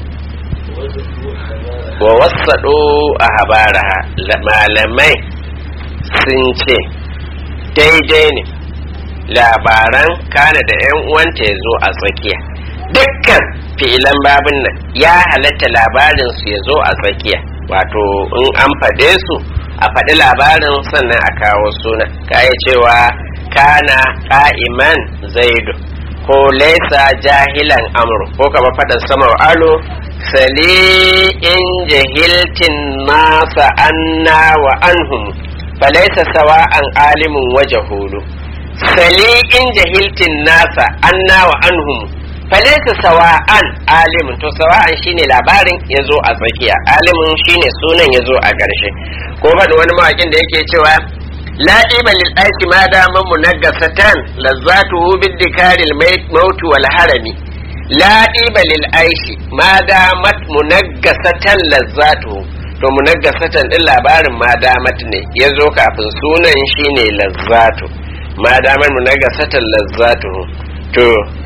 wa wasaɗo a habaraha malamai sun ce daidai ne labaran kana da 'yan uwanta ya zo a tsakiya dukkan fi'ilan babin nan ya halatta labarin su ya zo a tsakiya wato in an faɗe su a faɗi labarin sannan a kawo suna kaya cewa kana ka'iman zaidu ko laisa jahilan amru ko kama faɗin samar alo sali in jahiltin nasa anna wa anhum falaisa sawa'an alimin waje hulu sali in jahiltin nasa anna wa anhum falaisa sawa'an alimin to sawa'an shine labarin ya zo a tsakiya alimin shine sunan ya zo a ƙarshe ko faɗi wani mawaƙin da yake cewa la iba lil aiki ma dama munaggasatan lazzatuhu biddikaril maut wal harami la iba lil aishi ma damat munaggasatan lazzatuhu to munaggasatan din labarin ma damat ne ya zo kafin sunan shine lazzatu ma damat munaggasatan lazzatuhu to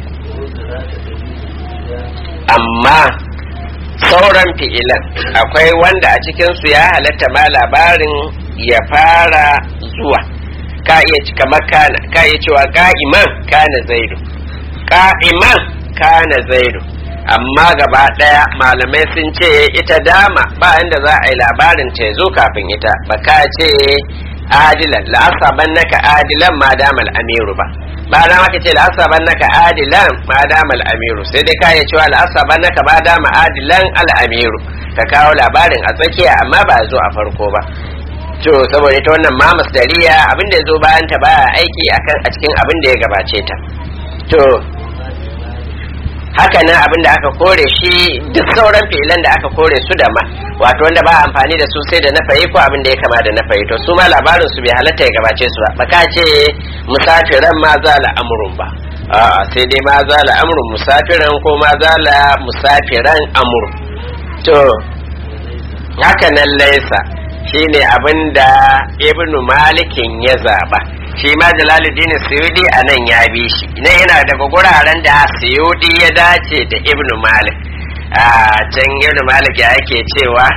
amma sauran fi'ilan akwai wanda a cikinsu ya halatta ma labarin ya fara zuwa ka iya cika makana ka iya cewa ka'iman kana zaidu ka'iman kana zaidu amma gaba daya malamai sun ce ita dama ba inda za a yi labarin ta zo kafin ita ba ka ce adilan la'asaban naka adilan ma damal amiru ba ba da maka ce la'asaban naka adilan ma damal amiru sai dai ka iya cewa la'asaban naka ma dama adilan al'amiru ka kawo labarin a tsakiya amma ba zo a farko ba to saboda ita wannan ma masdariya abin da ya zo bayan ta baya aiki akan a cikin abin da ya gabace ta to haka nan abin da aka kore shi duk sauran fi'ilan da aka kore su da ma wato wanda ba amfani da su sai da na fayi ko abin da ya kama da na fayi to su ma labarin su bai halatta ya gabace su ba baka ce musafiran ma za la amrun ba a'a sai dai ma za la amrun musafiran ko ma za la musafiran amrun to haka nan laisa shine abin da ibnu malikin ya zaba shi ma jalaluddin suyudi a nan ya bi shi na yana daga guraren da suyudi ya dace da ibnu malik a can ibnu malik ya ake cewa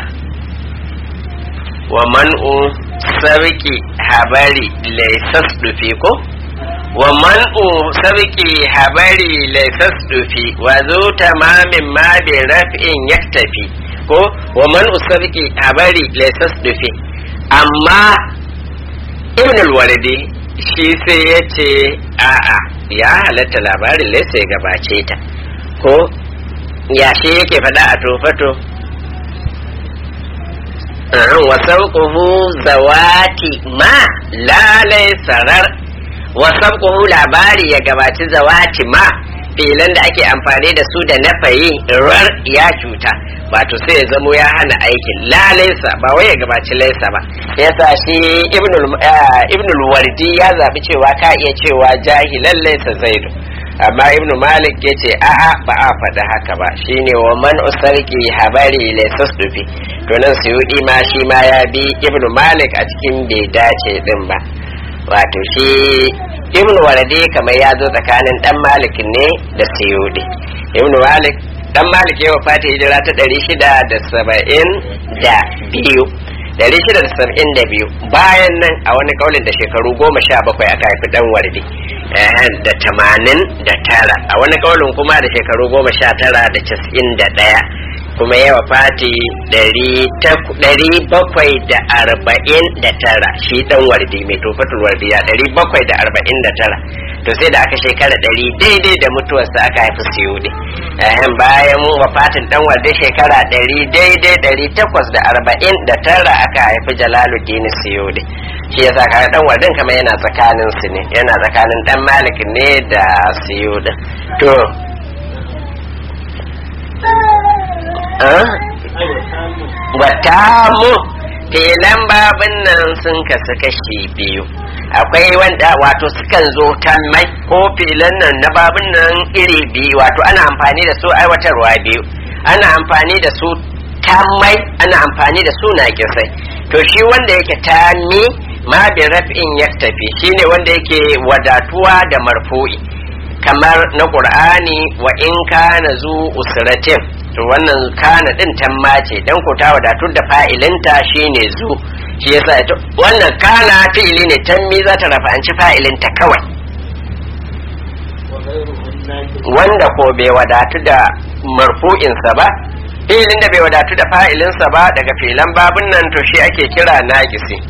wa man'u sarki habari laisas dufi ko wa man'u sarki habari laisas dufi wa zo tamamin ma bi raf'in yaktafi ko wa man'u sarki habari laisas dufi amma ibn al-walidi shi sai ya ce a'a ya halatta labarin laisa ya gabace ta ko ya shi yake faɗa a tofato wa sauƙuhu zawati ma lalai sarar wa sauƙuhu labari ya gabaci zawati ma filan da ake amfani da su da nafayi rar ya cuta wato sai ya zamo ya hana aikin lalaisa ba wai ya gabaci laisa ba yasa shi ibnul wardi ya zabi cewa ka iya cewa jahilan laisa zaidu amma ibnu malik ya ce a'a ba a faɗi haka ba shine wa man usarki habari laisa dufi to nan suyudi ma shi ma ya bi ibnu malik a cikin bai dace din ba wato shi ibn warade kamar ya zo tsakanin dan malik ne da suyudi ibn malik dan malik ya wafata hijira ta ɗari shida da saba'in da biyu ɗari shida da saba'in da biyu bayan nan a wani kaulin da shekaru goma sha bakwai aka haifi dan warde da tamanin da tara a wani kaulin kuma da shekaru goma sha tara da casa'in da ɗaya kuma ya wafati ɗari bakwai da arba'in da tara shi dan wardi mai tofatul wardiya ɗari bakwai da arba'in da tara to sai da aka shekara ɗari daidai da mutuwarsa aka haifi siyudi bayan wafatin dan wardi shekara ɗari daidai ɗari takwas da arba'in da tara aka haifi jalaluddin siyudi shi yasa kaga dan wardin kamar yana tsakanin su ne yana tsakanin dan malik ne da siyudi to watamu filan babin nan sun kasu kashi biyu akwai wanda wato sukan zo tammai ko filan nan na babin nan iri biyu wato ana amfani da su aiwatarwa biyu ana amfani da su tammai ana amfani da su naƙisai to shi wanda yake tammi ma bi raf'in ya tafi shine wanda yake wadatuwa da marfu'i kamar na qur'ani wa in kana zu usratin to wannan kana din tamma ce dan ko ta wadatu da fa'ilinta shine zu shi yasa ita wannan kana fi'ili ne tammi za ta rafa'anci fa'ilinta kawai wanda ko bai wadatu da marfu'insa ba fi'ilin da bai wadatu da fa'ilinsa ba daga filan babun nan to shi ake kira naqisi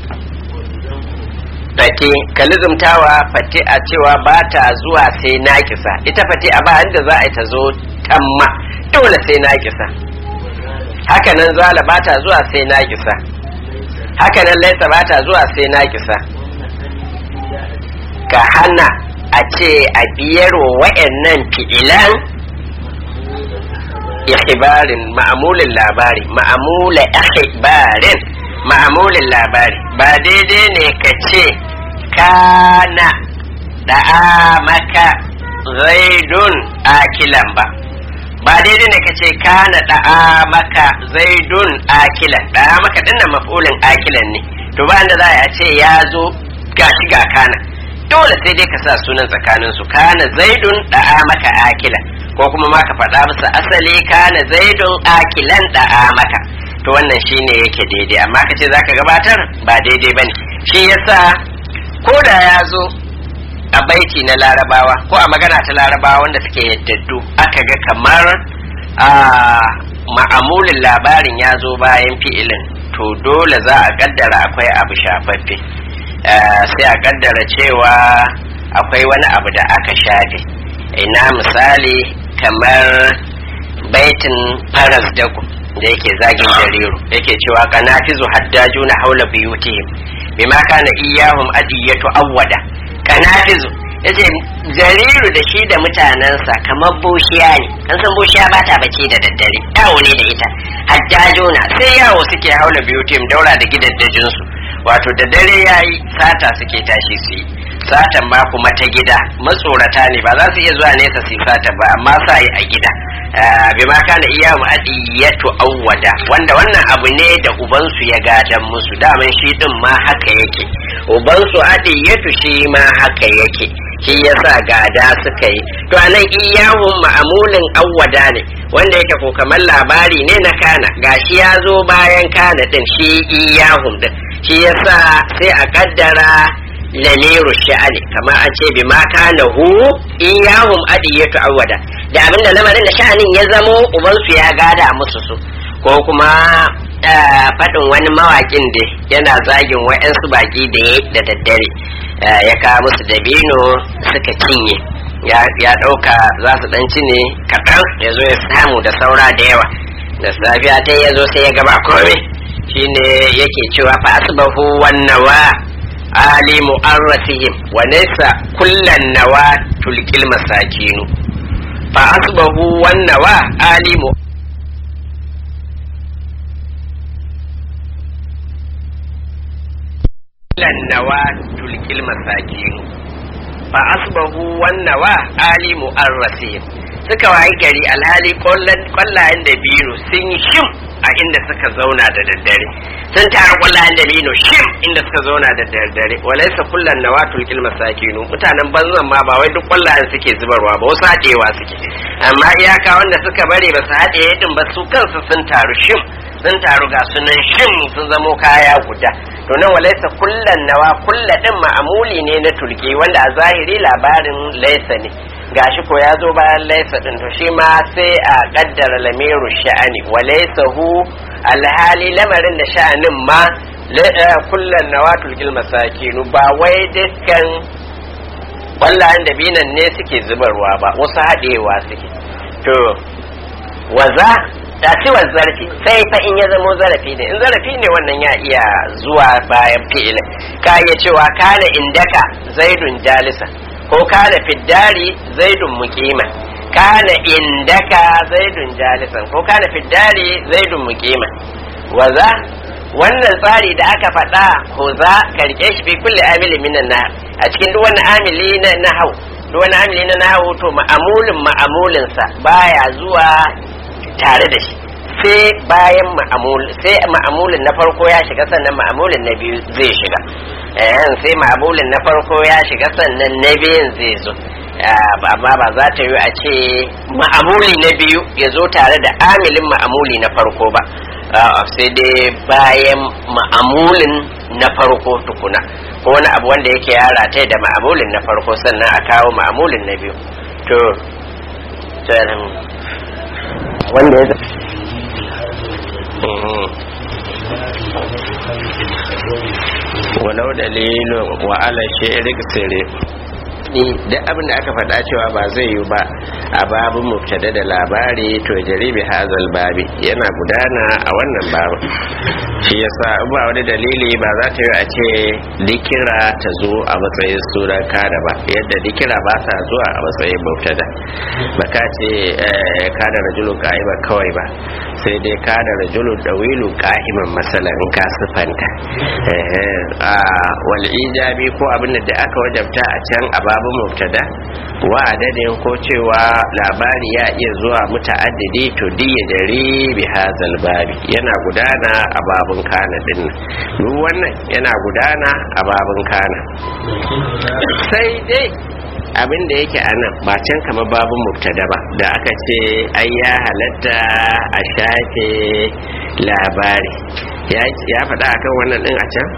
fate kalizumtawa fate a cewa ba ta zuwa sai naƙisa ita fate a ba da za a yi ta zo tamma dole sai naƙisa hakanan zala ba ta zuwa sai naƙisa hakanan laisa ba ta zuwa sai naƙisa ka hana a ce a biyar wa wa'annan fi'ilan ikhbarin ma'amulin labari ma'amula ikhbarin ma'amulin labari ba daidai ne ka ce kana da'a maka zaidun akilan ba ba daidai ne ka ce kana da'a maka zaidun akilan da'a maka dinnan maf'ulin akilan ne to ba da za a ce ya zo gashi ga kana dole sai dai ka sa sunan tsakanin su kana zaidun da'a maka akilan ko kuma ma ka faɗa musu asali kana zaidun akilan da'a maka to wannan shine yake daidai amma ka ce zaka gabatar ba daidai bane shi yasa ko da ya zo a baiti na larabawa ko a magana ta larabawa wanda suke yaddaddu aka ga kamar a ma'amulin labarin ya zo bayan fi'ilin to dole za a kaddara akwai abu shafaffe sai a kaddara cewa akwai wani abu da aka shafe ina misali kamar baitin faras daku da yake zagin jariru yake cewa kanafizu haddajuna haula biyutihim bima kana iyahum adiyatu awwada kanafizu yace jariru da shi da mutanensa kamar bushiya ne an san bushiya ba ta bacci da daddare yawo ne da ita hajjajuna sai yawo suke haula biyu tim daura da gidaddajinsu wato da dare yayi sata suke tashi su yi satan ma kuma ta gida matsorata ne ba za su iya zuwa nesa su yi sata ba amma sa yi a gida bi ma kana iya adiyatu awwada wanda wannan abu ne da ubansu ya gadan musu daman shi din ma haka yake ubansu adiyatu shi ma haka yake shi yasa gada suka yi to anan iyahun ma'amulin awwada ne wanda yake ko kamar labari ne na kana gashi ya zo bayan kana din shi iyahun din shi yasa sai a kaddara lamiru sha'ani kamar an ce bi ma kana hu iyahum adiyatu awwada da abinda lamarin da sha'anin ya zamo ubansu ya gada musu su ko kuma faɗin wani mawaƙin da yana zagin wa'yansu baƙi da ya da daddare ya kawo musu dabino suka cinye ya ɗauka za su ɗan ci ne kaɗan ya zo ya samu da saura da yawa da safiya ta ya zo sai ya gaba komai shine yake cewa fa asbahu wan nawa ali mu'arrasihim wa laysa kullan nawa tulkil masakinu fa asbahu wan nawa ali mu kullan nawa tulkil masakinu fa asbahu wan nawa ali mu'arrasihim suka wayi gari alhali kwallayen da biyu sun yi shim a inda suka zauna da daddare sun tara kwallayen da biyu shim inda suka zauna da daddare walaisa kullan na watul kilma sakinu mutanen banzan ma ba wai duk kwallayen suke zubarwa ba wasu haɗewa suke amma iyaka wanda suka bari ba su haɗe din ba su kansu sun taru shim sun taru ga sunan shim sun zamo kaya guda to nan walaisa kullan nawa kulla din ma'amuli ne na tulki wanda a zahiri labarin laisa ne gashi ko ya zo bayan laisa din to shi ma sai a kaddara lamiru sha'ani wa laisa hu alhali lamarin da sha'anin ma kullan nawatul gil masakinu ba wai dukkan wallahan da binan ne suke zubarwa ba wasu haɗewa suke to waza da ciwon zarafi sai fa in ya zamo zarafi ne in zarafi ne wannan ya iya zuwa bayan fi'ilin ka iya cewa kana indaka zaidun jalisa ko kana fiddari zaidun muqiman kana indaka zaidun jalisan ko kana fiddari zaidun muqiman waza wannan tsari da aka faɗa ko za ka rike shi fi kulli amili minan na a cikin duk wani amili na nahau duk wani amili na nahau to ma'amulin ma'amulinsa baya zuwa tare da shi sai bayan ma'amul sai ma'amulin na farko ya shiga sannan ma'amulin na biyu zai shiga eh sai ma'amulin na farko ya shiga sannan na biyun zai zo amma ba za ta yi a ce ma'amuli na biyu ya zo tare da amilin ma'amuli na farko ba sai dai bayan ma'amulin na farko tukuna ko wani abu wanda yake yara ta da ma'amulin na farko sannan a kawo ma'amulin na biyu to wanda ya walau dalilin wa ala shi'rik sirri duk abin da aka faɗa cewa ba zai yi ba a babin mubtada da labari to jaribi hazal babi yana gudana a wannan babin shi yasa in ba wani dalili ba za ta yi a ce dikira ta zo a matsayin sunan kada ba yadda dikira ba sa zuwa a matsayin mubtada ba ka ce kada rajulun ka'ima kawai ba sai dai kada rajulun dawilu ka'iman masalan in ka sifanta wal ijabi ko abin da aka wajabta a can a babin mubtada wa adadin ko cewa labari ya iya zuwa muta'addidi to diya jari bi hazal babi yana gudana a babun kana din duk wannan yana gudana a babun kana sai dai abin da yake a nan ba can kamar babun mubtada ba da aka ce ai ya halatta a shafe labari ya faɗa akan wannan din a can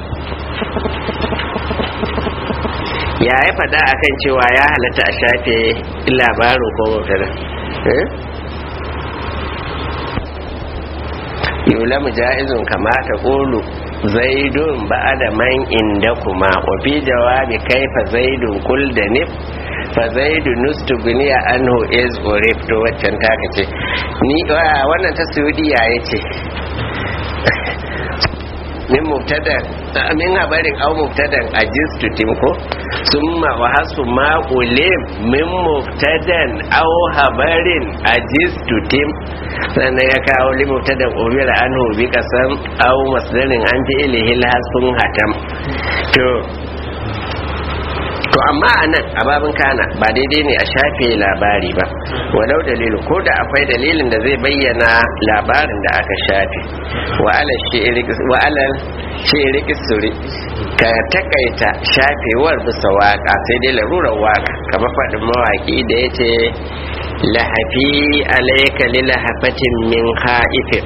ya ya faɗa akan cewa ya halatta a shafe labarin ko mubtada yulamu ja'izun kama ta ƙulu zaidun ba'ada man inda kuma wa fi jawabi kaifa zaidun kul da nif fa zaidu nustugniya anhu is urif to waccan taka ce ni wannan ta saudiya yace min mubtada min habarin aw mubtadan ajistu tim ko summa wa hasu ma ulim min mubtadan aw habarin ajistu tim sannan ya kawo li mubtadan umira anhu bi kasam aw masdarin an fi ilhi hasun hatam to to amma a nan a babin kana ba daidai ne a shafe labari ba walau dalilu ko da akwai dalilin da zai bayyana labarin da aka shafe wa alal shi'iri kisuri ka takaita shafewar bisa waka sai dai larurar waka kama faɗin mawaƙi da ya ce lahafi alaika lilahafatin min ha'ifin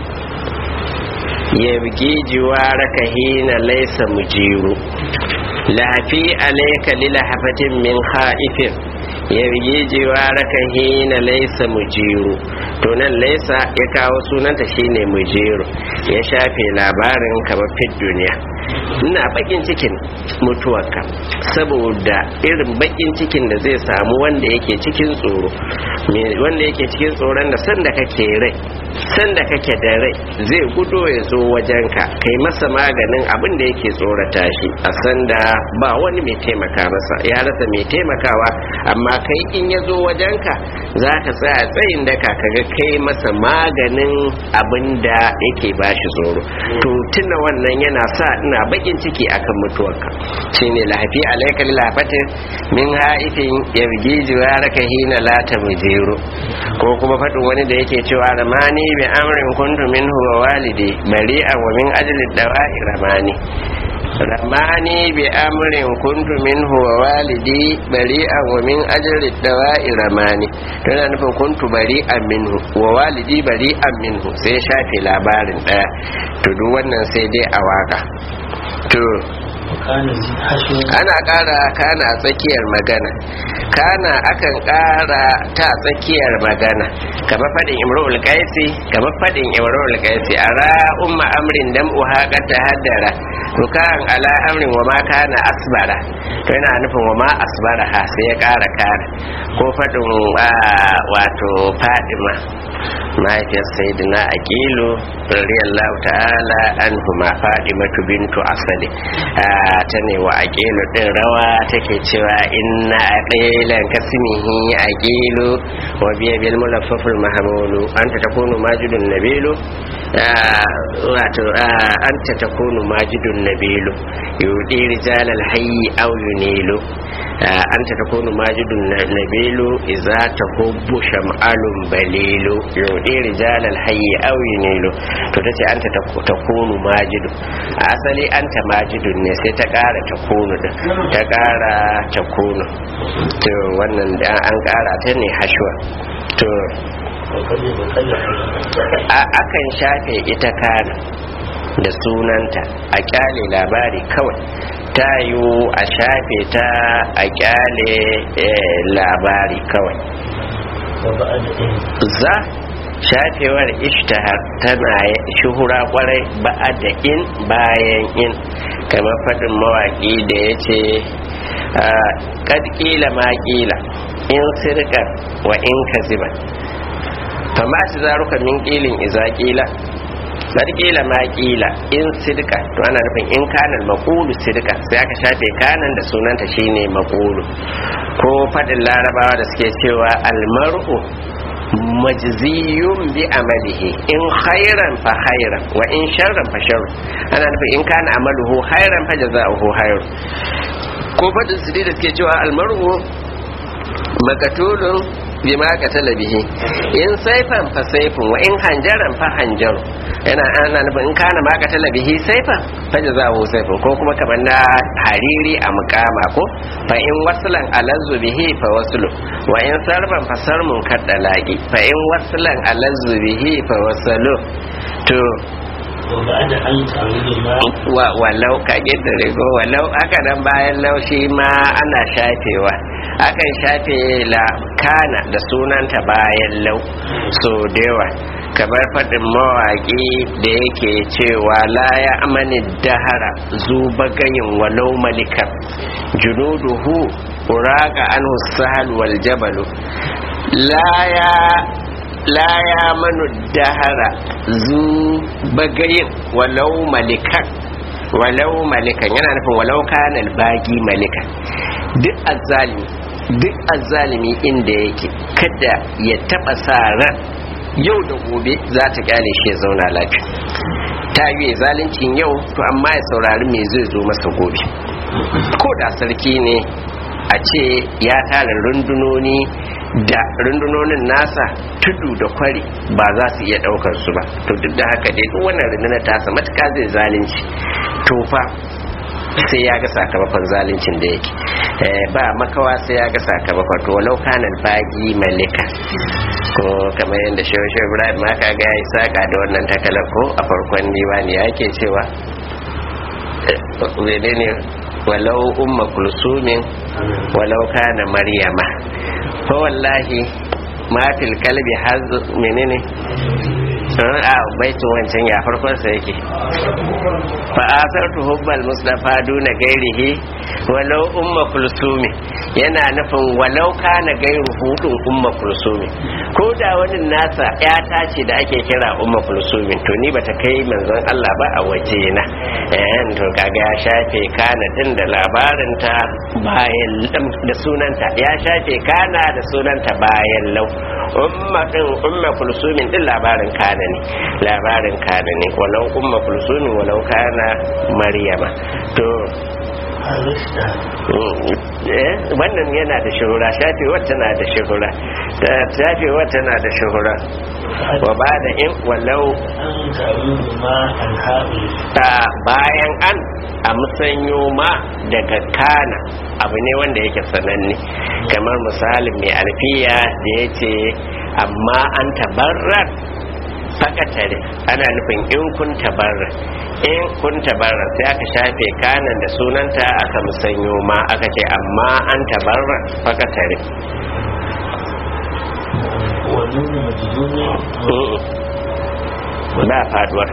yabgi jiwaraka hina laisa mujiru lafi alaika lilahafatin min ha'ifin yargi jiwaraka hina laisa mujiru to nan laisa ya kawo sunanta shine mujiru ya shafe labarin kamar fit duniya ina bakin cikin mutuwarka saboda irin bakin cikin da zai samu wanda yake cikin tsoro wanda yake cikin tsoron da sanda kake rai sanda kake da rai zai gudo ya zo wajenka kai masa maganin abin da yake tsorata shi a sanda ba wani mai taimaka masa ya rasa mai taimakawa amma kai in ya zo wajenka za ka tsaya tsayin daka kaga kai masa maganin abin da yake bashi tsoro to tuna wannan yana sa ina bakin ciki akan mutuwarka shine lahafi alaika lafatin min haifin yargi jiwaraka hina la ta mujiru ko kuma faɗin wani da yake cewa ramani bi amrin kuntu minhu wa walidi bari'an wa min ajli dawa'i ramani ramani bi amrin kuntu minhu wa walidi bari'an wa min ajli dawa'i ramani tana nufin kuntu bari'an minhu wa walidi bari'an minhu sai shafe labarin daya to duk wannan sai dai a waka to ana ƙara kana tsakiyar magana kana akan ƙara ta tsakiyar magana kamar faɗin imrul qaisi kamar faɗin imrul qaisi ara umma amrin dam uha qad tahaddara rukan ala amrin wa ma kana asbara to yana nufin wa ma asbara ha sai ya ƙara kana ko faɗin wato fadima mahaifiyar sayyidina aqilu radiyallahu ta'ala anhuma fadimatu bintu asali ta ne wa aqilu din rawa take cewa inna aqilan kasmihi aqilu wa biya bil mulaffaful mahmulu anta takunu majidun nabilu wato anta takunu majidun nabilu yudi rijal al hayy aw yunilu anta takunu majidun nabilu idza tahubbu sham'alun balilu yudi rijal al hayy aw yunilu to tace anta takunu majidu a asali anta majidun ne sai ta kara takunu din ta kara takunu to wannan an kara ta ne hashwa to akan shafe ita kana da sunanta a kyale labari kawai ta yiwu a shafe ta a kyale labari kawai za shafewar ishtahar tana shuhura kwarai ba'a da in bayan in kamar faɗin mawaƙi da ya ce ƙadƙila ma ƙila in sirkar wa in kaziban fama shi zaruka min ƙilin iza ƙila ƙadƙila ma ƙila in sirka to ana nufin in kanan maƙulu sirka sai aka shafe kanan da sunanta shine maƙulu ko faɗin larabawa da suke cewa almar'u majziyun bi amalihi in khairan fa khairan wa in sharran fa sharr ana nufin in kana amaluhu khairan fa jazaohu khair ko fadin su da suke cewa almaru makatulun bima qatala bihi in saifan fa saifun wa in hanjaran fa hanjaru yana ana nufin in kana ma qatala bihi saifan fa jazaohu saifun ko kuma kamar na hariri a mukama ko fa in waslan alazzu bihi fa waslu wa in sarban fa sarmun kaddalaki fa in waslan alazzu bihi fa wasalu to walau ka ƙetare ko walau aka nan bayan laushi ma ana shafewa akan shafe la kana da sunanta bayan lau so dewa kamar faɗin mawaƙi da yake cewa la ya amani dahara zuba gayin walau malikan junuduhu uraka anhu sahal wal jabalu la ya la ya manu dahara zu bagayin walau malikan walau malikan yana nufin walau kanal bagi malikan duk azzalimi duk azzalimi inda yake kada ya taba sa ran yau da gobe za ta kyale shi ya zauna lafiya ta yi zaluncin yau to amma ya saurari me zai zo masa gobe ko da sarki ne a ce ya tara rundunoni da rundunonin nasa tudu da kwari ba za su iya daukar su ba to duk da haka dai duk wannan rundunar tasa matuka zai zalunci to fa sai ya ga sakamakon zaluncin da yake ba makawa sai ya ga sakamakon to walau kanan bagi malika ko kamar yadda shawashe ibrahim ma ka ga ya saka da wannan takalar ko a farkon diwani ya ke cewa ne walau umma kulsumin walau kana maryama fa wallahi ma fil kalbi haz menene a baitin wancan ya farkon sa yake fa asartu hubbal mustafa duna gairihi walau umma kulsumi yana nufin walau kana gairu hudun umma kulsumi ko da wani nasa ya ce da ake kira umma kulsumi to ni bata kai manzon Allah ba a waje na eh to kaga ya shafe kana din da labarin ta bayan da sunanta ya shafe kana da sunanta bayan lau umma din umma kulsumin din labarin kana ne labarin kana ne walau umma kulsumin walau kana maryama to wannan yana da shuhura shafewar tana da shuhura shafewar tana da shuhura wa ba da in walau ta bayan an a musanyo ma daga kana abu ne wanda yake sananne kamar misalin mai alfiya da ya ce amma an tabarrar fakatare ana nufin in kun tabarra in kun tabarra sai aka shafe kanan da sunanta aka musanyo ma aka ce amma an tabarra fakatare ba faduwar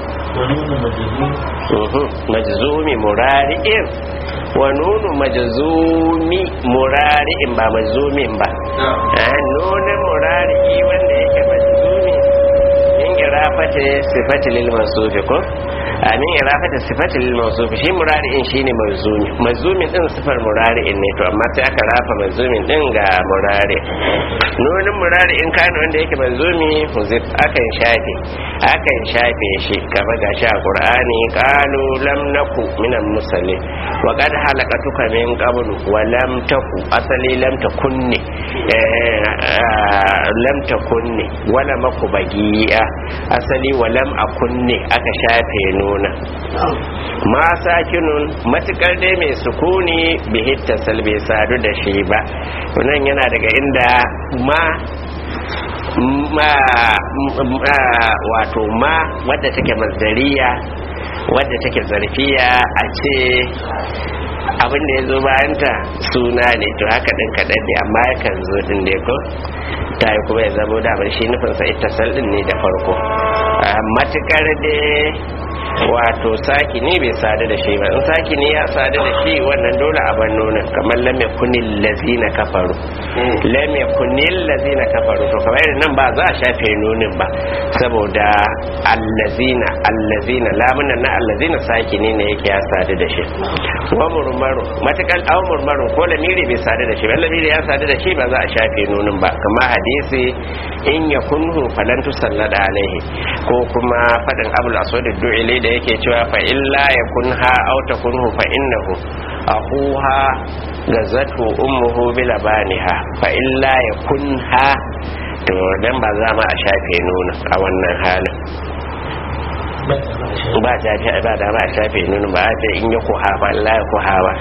majzumi murari'in wa nunu majzumi murari'in ba majzumin ba nunin murari'i wanda yake majzumi irafata sifati lil mawsufi ko amin irafata sifati lil mawsufi shi murari'in shine mazumi mazumin din sifar murari'in ne to amma sai aka rafa mazumin din ga murari nunin murari'in kana wanda yake mazumi huzif akan shafe akan shafe shi kamar gashi a qur'ani qalu lam naku minal musallin wa qad halakatuka min qablu wa lam taku asali lam takunni lam takunni wala maku bagiya asali walam a kunne aka shafe nuna ma sakinun matukar dai mai sukuni bihitta salbe sadu da shi ba nan yana daga inda ma ma wato ma wadda take mazdariya wadda take zarfiya a ce abin da ya zo bayanta suna ne to haka din kaɗan ne amma yakan zo din ne ko ta yi kuma ya zamo damar shi nufinsa ita saldin ne da farko matukar da wato saki ne bai sadu da shi ba in saki ne ya sadu da shi wannan dole a ban nuna kamar lam yakunil lazina kafaru lam yakunil lazina kafaru to kamar nan ba za a shafe nunin ba saboda allazina allazina lamunan na allazina saki ne ne yake ya sadu da shi wa murmaru matakal aw murmaru ko lamiri bai sadu da shi ba lamiri ya sadu da shi ba za a shafe nunin ba kamar hadisi in yakunhu falan tusallada alaihi ko kuma fadin abul aswad du'ili da yake cewa fa illa yakun ha aw takunhu fa innahu ahuha gazatu ummuhu bila baniha fa illa yakun ha to dan ba za ma a shafe nuna a wannan halin ba ta ce ba da ba a shafe nuna ba a ce in ya kuha ba la ya kuha ba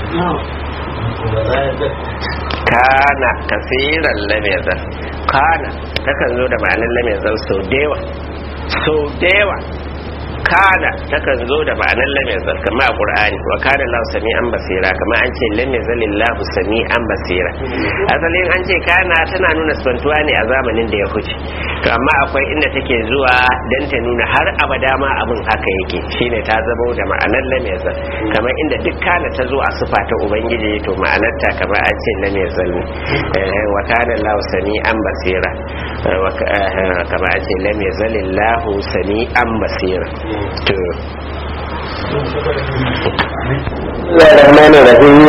kana kasiran lamezar kana takan zo da ma'anar lamezar sau dewa sau dewa kana takan zo da ma'anar lamezar kama a ƙur'ani wa kana lahu sami an basira kama an ce lamezar lillahu sami an basira asalin an ce kana tana nuna spantuwa ne a zamanin da ya huce to amma akwai inda take zuwa don ta nuna har abada ma abin haka yake shine ta zama da ma'anar lamezar kamar inda duk kana ta zo a sufa ta ubangiji to ma'anar ta kamar an ce lamezar ne wa kana lahu sami an basira kama a ce lam yazalillahu sami'an basira to Rahmanu Rahim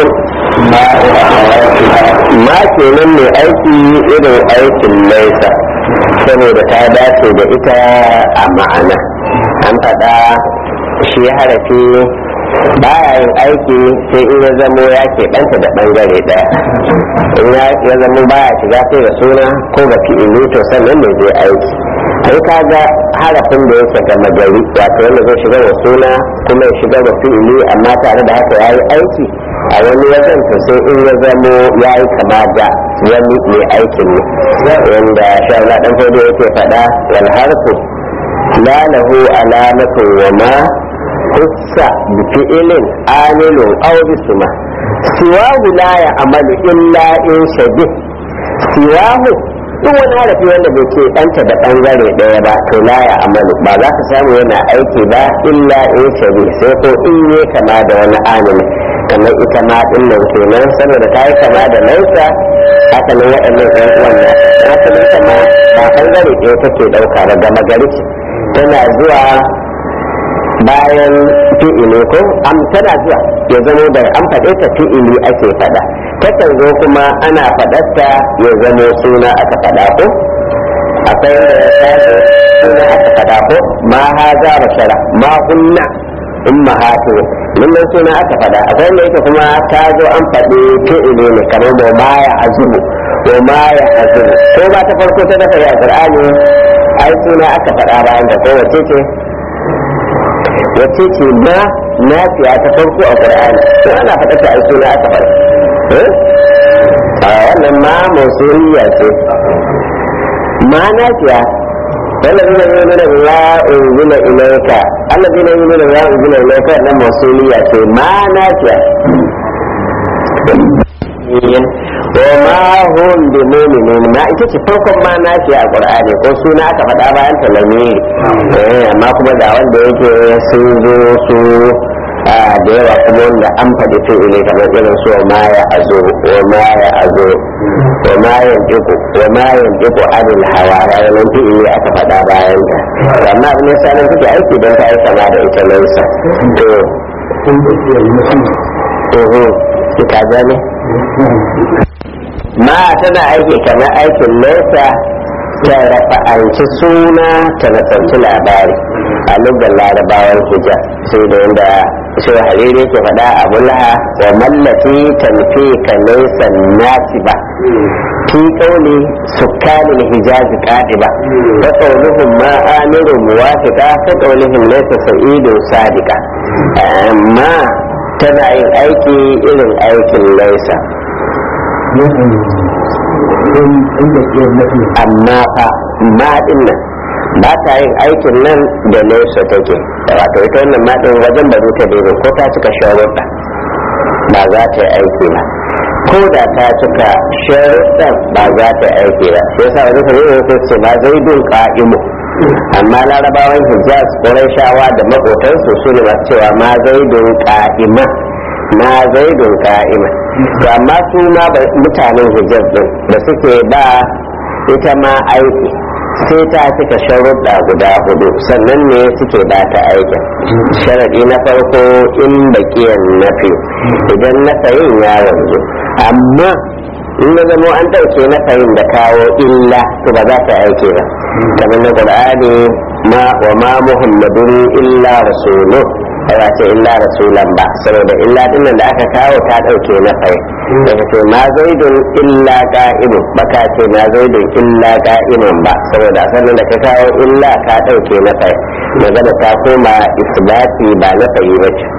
ma kenan mai aiki irin aikin laisa saboda ta dace da ita a ma'ana an faɗa shi harafi baya yin aiki sai in ya zamo ya keɓanta da ɓangare ɗaya in ya zamo baya shiga sai da suna ko ga fi'ili to sannan mai zai aiki sai ka ga harafin da yake gama gari wato wanda zai shiga da suna kuma ya shiga da fi'ili amma tare da haka ya yi aiki a wani wajen to sai in ya zamo ya yi kama da wani mai aikin ne wanda shawara ɗan fado yake faɗa wal harfu la lahu alamatun wa ma hussa bi fi'ilin amilun aw bisma siwahu la ya amalu illa in shabih siwahu duk wani harafi wanda bai ce ɗanta da ɓangare ɗaya ba to la ya amalu ba za ka samu yana aiki ba illa in shabi sai ko in yi kama da wani amini kamar ita ma ɗin nan kenan saboda ta yi kama da lausa haka nan waɗannan ɗan uwan na haka nan kama ba ɓangare ɗaya take ɗauka ba gama gari ce tana zuwa bayan fi'ili ko am tana zuwa ya zamo da an faɗe ta fi'ili ake faɗa takan zo kuma ana faɗarta ya zamo suna aka faɗa ko akwai da ya tashi suna aka faɗa ko ma ha za bashara ma kunna in ma hatu nan suna aka faɗa akwai da yake kuma ta zo an faɗi fi'ili ne kamar mu ma ya azumu wa ma ya azumu ko ba ta farko ta dafa ya qur'ani ai suna aka faɗa bayan da ko wace ce wace ce ma nafiya ta farko a qur'ani to ana faɗa ta ai suna aka faɗa a wannan ma musuliya ce ma nafiya والذين يؤمنون بما أنزل إليك الذين يؤمنون بما أنزل إليك أن موصولية ما نافية وما هم بمؤمنين ما ita ce farkon ma nafiya a Qur'ani ko suna aka faɗa bayan ta lamiri amma kuma ga wanda yake sun zo su da yawa kuma wanda an faɗi fi'ili kamar irin su ma ya azo wa ma ya azo wa ma ya diku wa ma ya diku adil hawa ranar fi'ili aka faɗa bayan ta amma abin yasa nan take aiki don ta yi kama da ita lausa to to ka gane ma tana aiki kamar aikin lausa ta rafa'anci suna ta nasarci labari a lugar larabawan hijab sai da yadda shi hariri ke faɗa a mulha wa mallaki tanfi ka nesa nasi ba fi kauli sukkanin hijazi kadiba wa qauluhum ma amiru muwafiqa fa qauluhum laysa sa'idun sadiqa amma tana yin aiki irin aikin laisa amma fa ma dinnan ba ta yin aikin nan da nesa take wato ita wannan maɗin wajen ba ta daidai ko ta cika sharuɗa ba za ta yi aiki ba ko da ta cika sharuɗan ba za ta yi aiki ba sai yasa wani kare ne ko ce ba zai bin ka'imu amma larabawan hijaz shawa da maƙotansu su ne masu cewa ma zai bin ka'ima ma zai bin ka'ima to amma su ma mutanen hijaz din da suke ba ita ma aiki sai ta cika sharuɗa guda hudu sannan ne suke ba ta aikin sharaɗi na farko in baƙiyan nafi idan na sayin ya wanzu amma in ya zamo an ɗauke na sayin da kawo illa to ba za ta aike ba kamar na ƙur'ani ma wa ma muhammadun illa rasulu ba ce illa rasulan ba saboda illa dinnan da aka kawo ta ɗauke na sayin daga ce ma zaidun illa ka'imun baka ce ma zaidun illa ka'imun ba saboda sannan da ka kawo illa ka ɗauke na fai magana ta koma isbati ba na fayi ba ce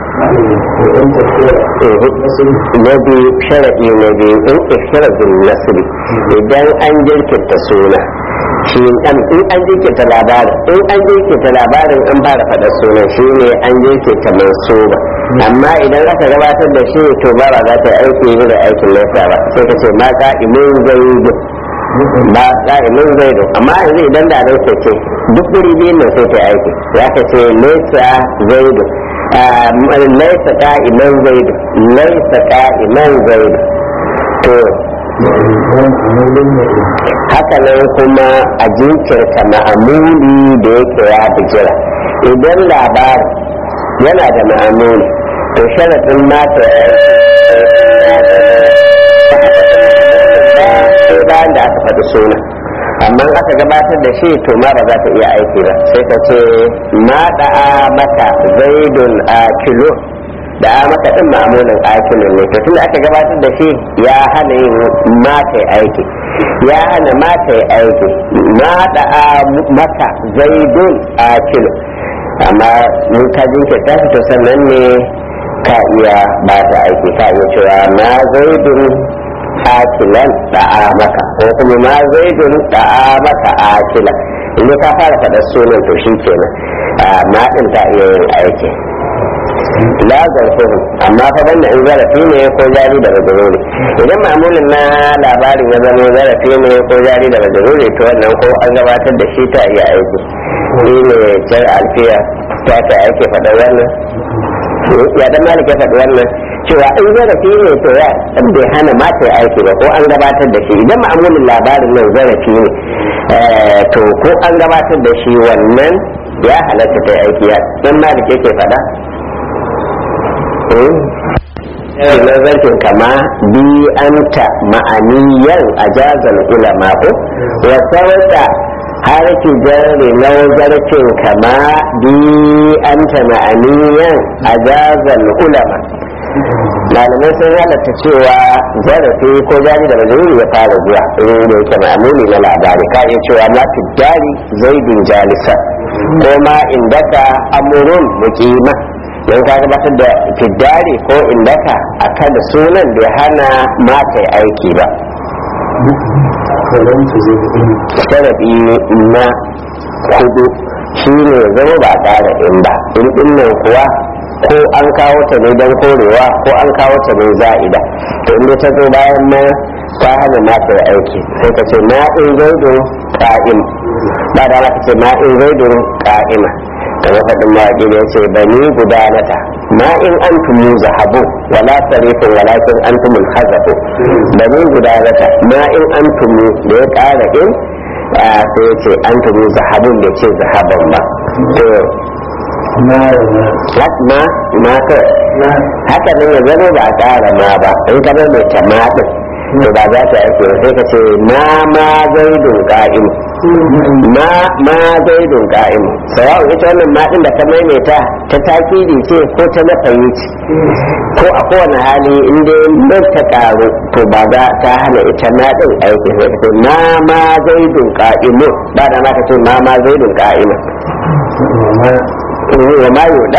na biyu sharaɗi na biyu in ishirabin nasiri idan an jirkinta suna shi in an jirkinta labarin in an jirkinta labarin an fara faɗa sunan shi ne an jirkinta mansuba amma idan aka gabatar da shi to ba ba za ta yi aiki yi da aikin nesa ba sai ka ce ma ka'imin zaidu ba ka'imin zaidu amma yanzu idan da nan ce duk wuri biyun nan sai ta aiki ya ka ce nesa zaidu laisa ka'iman zaidu laisa ka'iman zaidu to haka nan kuma a jinkirta ma'amuli da yake ya bijira idan labarin yana da ma'amuli to sharaɗin mata sai bayan da aka faɗi suna amma aka gabatar da shi to ma ba za ta iya aiki ba sai ka ce ma da'a maka zaidun a kilo da a maka din ma'amulin akilin ne to tunda aka gabatar da shi ya hana yin mata aiki ya hana mata aiki ma da'a maka zaidun a kilo amma mun ka jinkirta shi to sannan ne ka iya ba ta aiki ka iya cewa ma zaidun akilan da'a maka ko kuma ma zaidun da'a maka akilan in ka fara faɗa sunan to shi kenan ma ɗin ta iya yin aiki la zarfuhum amma fa banda in zarafi ne ko jari da majruri idan ma'amulin na labarin ya zama zarafi ne ko jari da majruri to wannan ko an gabatar da shi ta iya aiki shi ne jar alfiya ta ta ake faɗa wannan ya dan malik ya faɗi wannan cewa in zarafi ne to ya bai hana mata aiki ba ko an gabatar da shi idan ma'amulin labarin nan zarafi ne to ko an gabatar da shi wannan ya halatta ta aiki ya dan malik yake faɗa nazartin kama bi anta ma'aniyan a jazal ulama ko wa sauta har ki jari nazartin kama bi anta ma'aniyan a jazal ulama malamai sun halatta cewa zarafi ko jari da mazuri ya fara zuwa irin da yake ma'amuli na labari ka iya cewa ma jari zaidun jalisa ko ma indaka amurun muqima don ka gabatar da fiddari ko indaka a kan da sunan bai hana mata aiki ba sharaɗi na hudu shi ne zama ba ƙara in ba in ɗin nan kuwa ko an kawo ta ne don korewa ko an kawo ta ne za'ida to inda ta zo bayan ma ta hana mata aiki sai ka ce na in zaidun ƙa'im ba da ka ce na in zaidun ƙa'ima kamar faɗin mawaƙi da ya ce bani gudanata ma in an tumu zahabu wala sarifin walakin an tumu hazabu bani gudanata ma in an tumu da ya ƙara in sai ya ce an tumu zahabun da ce zahaban ba to ma ma to haka nan ya zama ba a ƙara ma ba in ka mai tamatin to ba za ta aiki sai ka ce ma ma zaidun ka'im ma ma zaidun ka'im sawa ita wannan ma din da ka maimaita ta takidi ce ko ta nafayi ce ko a kowane hali in dai nan ta karu to ba za ta hana ita ma din aiki sai ka ce ma ma zaidun ka'imu ba da ma ka ce ma ma zaidun ka'imu wa ma yuda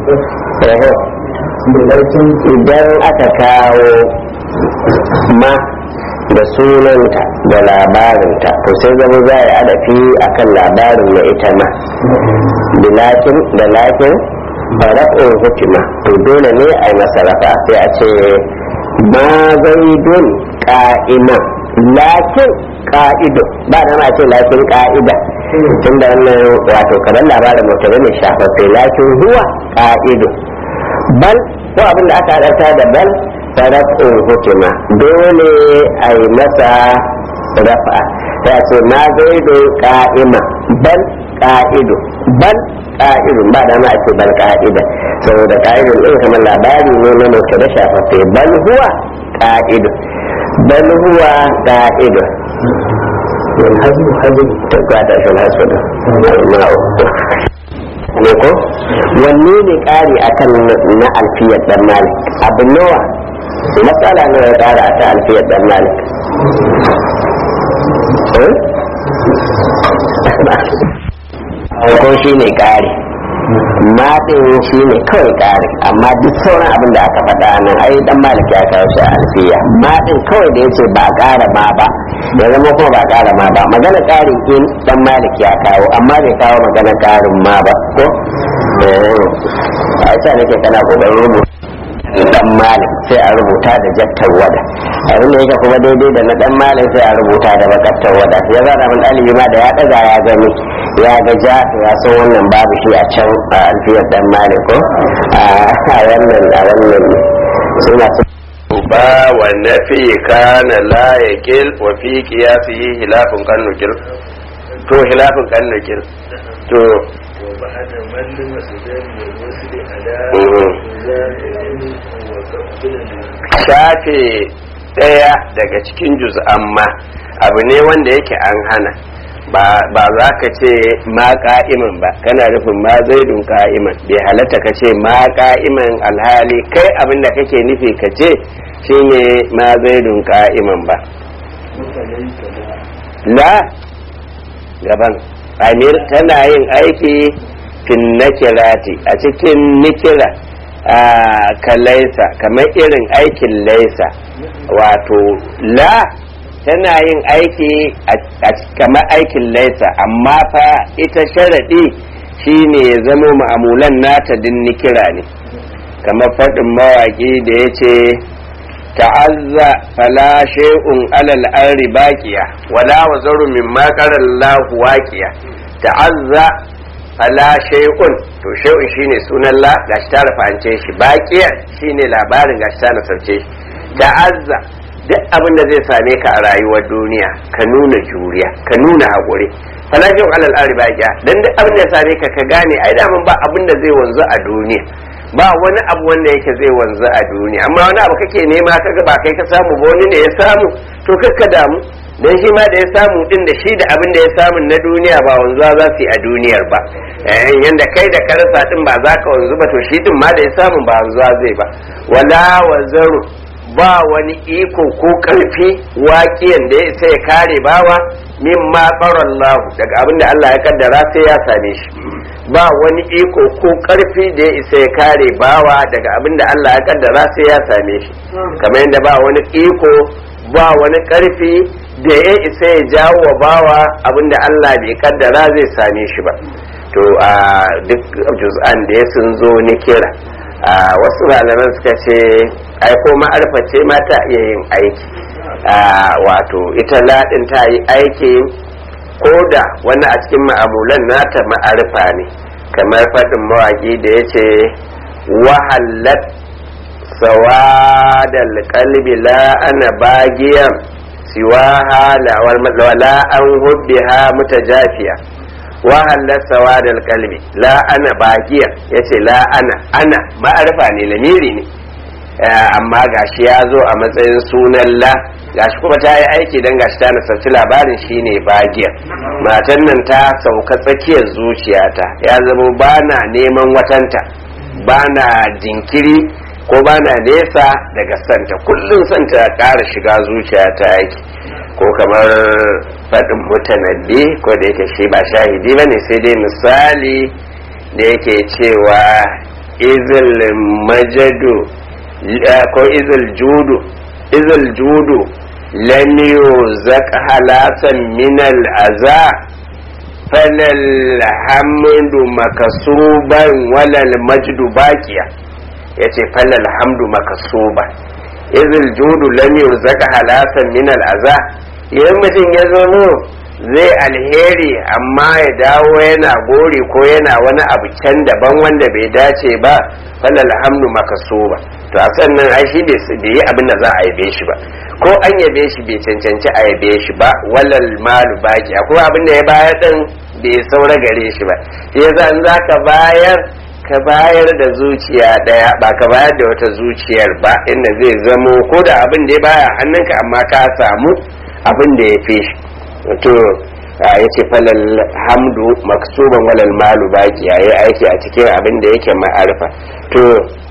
idan aka kawo ma da sunanta da labarinta to sai zama za a adafi akan labarin na ita ma bilakin da lakin farafin hukima to dole ne a yi masa rafa sai a ce ma zaidun ka'ima lakin ka'ido ba da ma ce lakin ka'ida tun da wannan wato kamar labarin mutum ne shafaffe lakin huwa ka'ido bal ko abin da aka haɗarta da bal farafin hukima dole a yi masa rafa ya ce ma zaido ka'ima bal ka'ido bal ka'idun ba da ma a ce bal ka'ida saboda ka'idun ɗin kamar labari ne na mutu da shafaffe bal huwa ka'idun bal huwa ka'idun والهزم هزم ta kwata shi na su da ne ko wanne ne ƙari akan na alfiyar dan malik abu nawa matsala nawa ya ƙara a ta alfiyar dan malik ko shi ne ƙari maɗin shi ne kawai ƙari amma duk sauran abin da aka faɗa nan ai dan malik ya kawo shi a alfiya maɗin kawai da yace ba ƙara ma ba ya zama kuma ba ƙara ma ba magana ƙarin in dan malik ya kawo amma bai kawo magana ƙarin ma ba ko a ita nake kana kokarin rubuta dan malik sai a rubuta da jattar wada abin da yake kuma daidai da na dan malik sai a rubuta da bakattar wada ya zara min alibi ma da ya daga ya gani ya ga ja to ya san wannan babu shi a can a alfiyar dan malik ko a wannan a wannan suna wujuba wa nafi kana la yaqil wa fi qiyasihi hilafun kan nukil to hilafun kan nukil to وبعد من لمسجد والوصل على Mhm. زائد وقبل shafe ɗaya daga cikin juz'an ma abu ne wanda yake an hana ba ba za ka ce ma ka'iman ba kana nufin ma zaidun ka'iman bai halatta ka ce ma ka'iman alhali kai abin da kake nufi ka ce shine ma zaidun ka'iman ba فليس لا la gaban amir tana yin aiki fin nakirati a cikin nikira a kalaisa kamar irin aikin laisa wato la tana yin aiki a kamar aikin laisa amma fa ita sharaɗi shine ya zama ma'amulan nata din nikira ne kamar faɗin mawaƙi da ya ce ta'azza fala shay'un alal arri baqiya wala wazaru mimma qara Allahu waqiya ta'azza fala shay'un to shay'un shine sunan la gashi ta rafance shi baqiya shine labarin gashi ta nasarce shi ta'azza duk abin da zai same ka a rayuwar duniya ka nuna juriya ka nuna haƙuri fala shay'un alal arri baqiya dan duk abin da ya same ka ka gane ai da ba abin da zai wanzu a duniya ba wani abu wanda yake zai wanzu a duniya amma wani abu kake nema kaga ba kai ka samu ba wani ne ya samu to kakka damu dan shi ma da ya samu din da shi da abin da ya samu na duniya ba wanzuwa za su yi a duniyar ba eh yanda kai da ka rasa din ba za ka wanzu ba to shi din ma da ya samu ba wanzuwa zai ba wala wazaru ba wani iko ko karfi waƙiyan da ya isa ya kare bawa min ma lahu daga abin da Allah ya kaddara sai ya same shi ba wani iko ko karfi da ya isa ya kare bawa daga abin da Allah ya kaddara sai ya same shi kamar yadda ba wani iko ba wani karfi da ya isa ya jawo wa bawa abin da Allah bai kaddara zai same shi ba to a duk juz'an da ya sun zo ni kira a wasu malaman suka ce ai ko ma'arfa ce ma ta iya yin aiki a wato ita ladin ta yi aiki ko da wani a cikin ma'amulan nata ma'arfa ne kamar faɗin mawaƙi da ya ce wahallat sawadal qalbi la ana bagiyan siwaha la wala an hubbiha mutajafiya wahallat sawadal qalbi la ana bagiyan yace la ana ana ma'arfa ne lamiri ne amma gashi ya zo a matsayin sunan la gashi kuma ta yi aiki don gashi ta nasarci labarin shine bagiya matan nan ta sauka tsakiyar zuciyata ya zama ba na neman watanta ba na jinkiri ko ba na nesa daga santa kullum santa ƙara shiga zuciyata yake ko kamar faɗin mutanabbi ko da yake shi ba shahidi ba ne sai dai misali da yake cewa izil majadu ko izil judu izil judu lam yuzaq halasan min al aza falal hamdu makasuban walal majdu baqiya yace falal hamdu makasuban izil judu lam yuzaq halasan min al aza idan mutum ya zo zai alheri amma ya dawo yana gori ko yana wani abu can daban wanda bai dace ba falal hamdu makasuba to a sannan ai shi bai yi abin da za a yabe shi ba ko an yabe shi bai cancanci a yabe shi ba walal malu baki akwai abin da ya bayar din bai saura gare shi ba shi yasa in zaka bayar ka bayar da zuciya daya ba ka bayar da wata zuciyar ba inda zai zamo ko da abin da ya baya hannunka amma ka samu abin da ya fi shi to ya ce falal hamdu maksuban walal malu baki ya yi aiki a cikin abin da yake ma'arfa to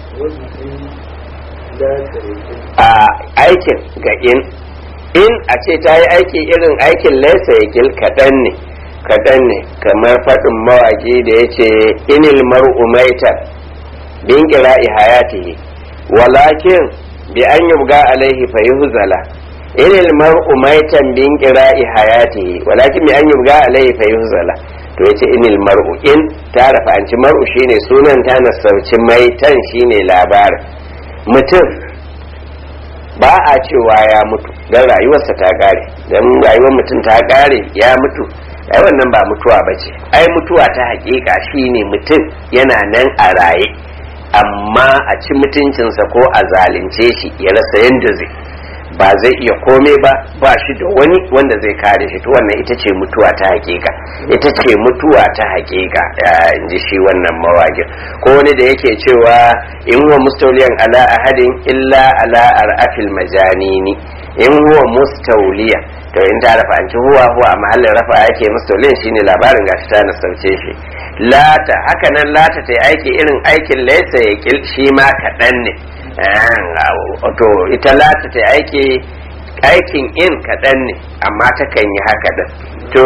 a aikin ga in in a ce ta yi aiki irin aikin laisa ya gil kaɗan ne kaɗan ne kamar faɗin mawaƙi da ya ce inil mar'u maitan bin ƙira'i hayatihi walakin bi an yubga alaihi fa yuhzala inil mar'u maitan bin qira'i hayatihi walakin bi an yubga alayhi fa yuhzala to yace inil mar'u in ta rafa anci mar'u shine sunan ta nasarci maitan shine labarin mutum ba a cewa ya mutu dan rayuwarsa ta kare dan rayuwar mutum ta kare ya mutu ai wannan ba mutuwa bace ai mutuwa ta hakika shine mutum yana nan a raye amma a ci mutuncinsa ko a zalunce shi ya rasa yadda zai ba zai iya komai ba ba shi da wani wanda zai kare shi to wannan ita ce mutuwa ta hakika ita ce mutuwa ta hakika in ji shi wannan mawagin ko wani da yake cewa in huwa mustauliyan ala ahadin illa ala ar'afil majanini in huwa mustauliya to in ta rafa anci huwa huwa a mahallin rafa yake mustauliyan shine labarin gashi ta nasauce shi lata haka nan lata ta aiki irin aikin laisa ya kil shi ma kaɗan ne to ita lata ta aiki aikin in kaɗan ne amma takan yi haka da to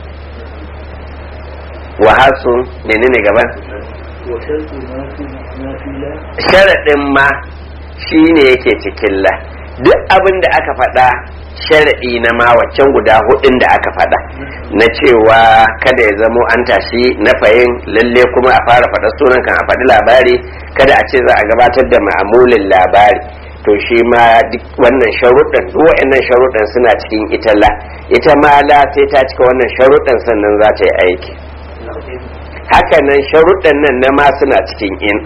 wahasu menene gaban sharaɗin ma shi ne yake cikin la duk abin da aka faɗa sharaɗi na ma waccan guda hudun da aka faɗa na cewa kada ya zamo an tashi na fayin lalle kuma a fara faɗa sunan kan a faɗi labari kada a ce za a gabatar da ma'amulin labari to shi ma duk wannan sharuɗan duk wa'annan sharuɗan suna cikin ita la ita ma la sai ta cika wannan sharuɗan sannan za ta yi aiki haka nan sharuɗan nan na ma suna cikin in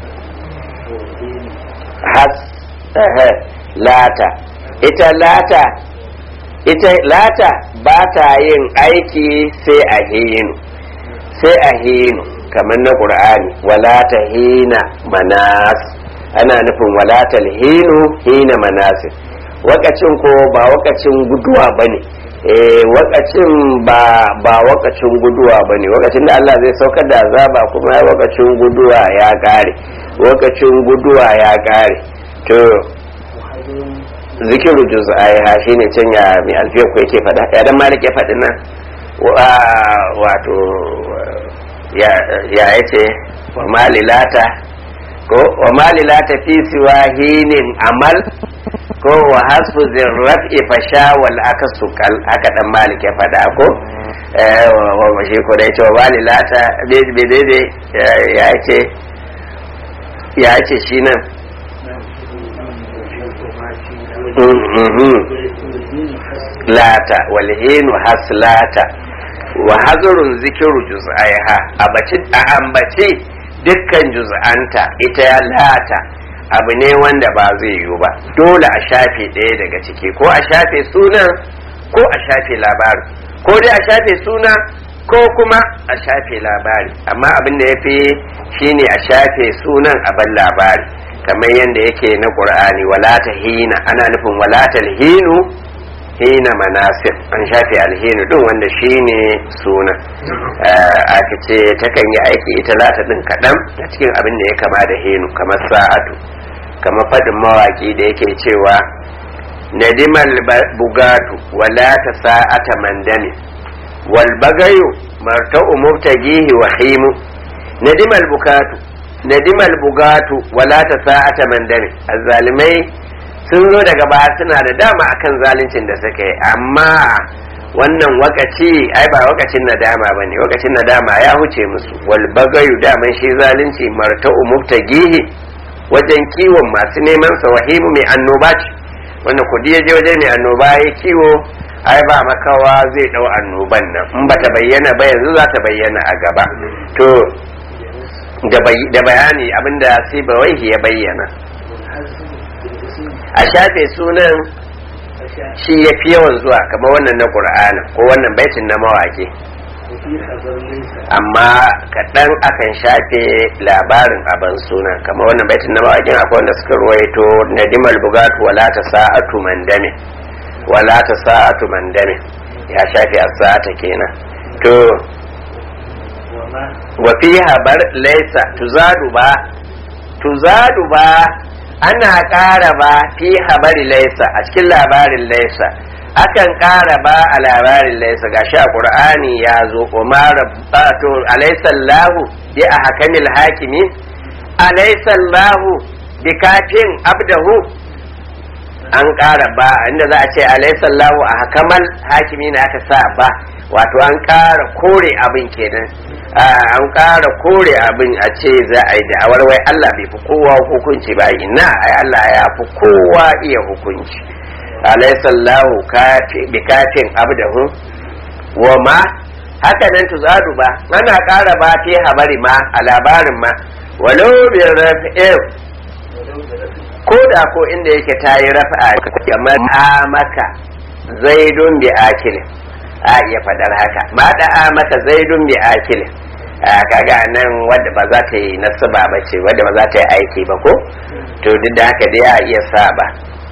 has lata ita lata ita lata ba ta yin aiki sai a hinu sai a hinu kamar na ƙur'ani wala ta hina manas ana nufin wala ta hinu hina manasir wakacin ko ba wakacin guduwa ba ne wakacin ba ba wakacin guduwa ba ne wakacin da Allah zai saukar da azaba kuma wakacin guduwa ya kare wakacin guduwa ya kare to zikiru juz'aiha shine can ya mai alfiyar ku yake faɗa ya dan malik ya faɗi nan wato ya yace wa malilata ko wa malilata fi siwa hinin amal ko wa hasfu zirrafi fasha wal akasu kal haka dan malik ya faɗa ko wa shi ko dai cewa malilata bebe ya ce ya ce shi nan lata walhinu haslata wa hazurun zikiru juz'aiha a ambace dukkan juz'anta ita ya lata abu ne wanda ba zai yiwu ba dole a shafe ɗaya daga ciki ko a shafe sunan ko a shafe labari ko dai a shafe suna ko kuma a shafe labari amma abin da ya fi shine a shafe sunan abin labari kamar yadda yake na ƙur'ani walata hina ana nufin walata hinu hina manasir an shafe alhinu din wanda shine suna aka ce takan yi aiki ita lata din kaɗan a cikin abin da ya kama da hinu kamar sa'atu kamar faɗin mawaƙi da yake cewa nadimal bugatu wala ta sa'ata mandami wal bagayu marta'u mubtagihi wa himu nadimal bukatu nadimal bugatu wala ta sa'ata mandami azzalimai sun zo daga baya suna da dama akan zaluncin da suka yi amma wannan wakaci ai ba wakacin nadama ba ne wakacin nadama ya huce musu wal bagayu daman shi zalunci marta'u mubtagihi wajen kiwon masu neman sa wahimu mai annoba ce wanda kudi ya je waje mai annoba ya kiwo ai ba makawa zai dau annoban nan in ba ta bayyana ba yanzu za ta bayyana a gaba to da bayani abinda sai bawaihi ya bayyana a shafe sunan shi ya fi yawan zuwa kamar wannan na ƙur'ana ko wannan baitin na mawaƙi amma kaɗan akan shafe labarin abin suna kamar wannan baitin na mawaƙin akwai wanda suka ruwaito na dimal bugatu wala ta sa'atu mandame wala ta sa'atu mandame ya shafe a sa'ata kenan to wa fi habar laisa tuzadu ba tuzadu ba ana ƙara ba fi habari laisa a cikin labarin laisa akan ƙara ba a labarin laisa ga sha ƙur'ani ya zo umar to alaisallahu bi a hakamil hakimi alaisallahu bi kafin abdahu an ƙara ba inda za a ce alaisallahu a hakamal hakimi na aka sa ba wato an ƙara kore abin kenan an ƙara kore abin a ce za a yi da'awar wai Allah bai fi kowa hukunci ba ina ai Allah ya fi kowa iya hukunci alaisallahu bi kafin abdahu wa ma haka nan tuzadu ba ana ƙara ba fi habari ma a labarin ma walau bi raf'in ko da ko inda yake ta yi rafa'a kamar maka zaidun bi akilin a iya faɗar haka ma da maka zaidun bi akilin kaga nan wadda ba za ta yi nasaba ba ce wadda ba za ta yi aiki ba ko to duk da haka dai a iya saba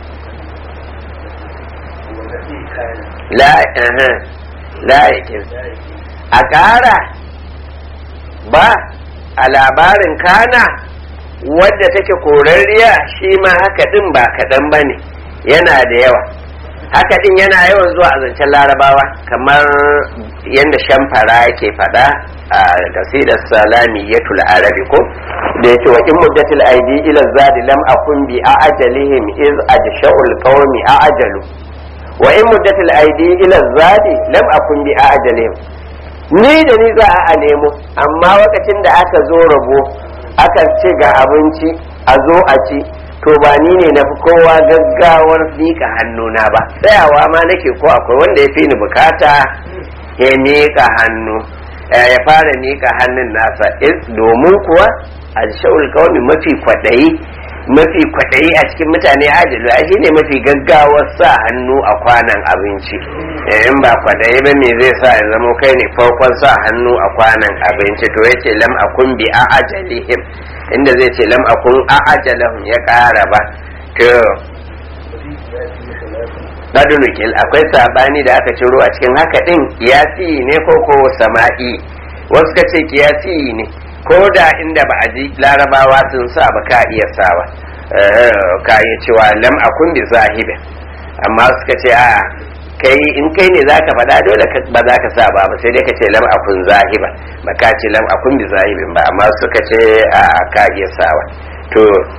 la la yakin a ƙara ba a labarin kana wadda take korarriya shi ma haka din ba kaɗan ba ne yana da yawa haka din yana yawan zuwa a zancen larabawa kamar yadda shamfara yake faɗa a kasidar salami ya arabi ko da yake wa in muddatil aidi ila zadi lam akun bi a ajalihim iz ajsha'ul qawmi a ajalu wa in muddatil aidi ila zadi lam akun bi a ajalihim ni da ni za a nemo amma lokacin da aka zo rabo aka ce ga abinci a zo a ci to ba ni ne na fi kowa gaggawar miƙa hannuna ba tsayawa ma nake ko akwai wanda ya fi ni bukata ya miƙa hannu ya fara miƙa hannun nasa domin kuwa alshawul kawai mafi kwaɗayi mafi kwaɗayi a cikin mutane ajalu a shi ne mafi gaggawar sa hannu a kwanan abinci in ba kwaɗayi ba me zai sa ya zama kai ne farkon sa hannu a kwanan abinci to yace lam akun bi a ajalihim inda zai ce lam akun a ajalahum ya ƙara ba to badulukil akwai sabani da aka ciro a cikin haka din kiyasi ne ko ko sama'i wasu ka ce kiyasi ne ko da inda ba a ji larabawa sun sa ba ka iya sawa ka iya cewa lam akun bi zahibin amma suka ce a kai in kai ne zaka faɗa dole ba za ka sa ba ba sai dai ka ce lam akun zahiba ba ka ce lam akun bi zahibin ba amma suka ce a ka iya sawa to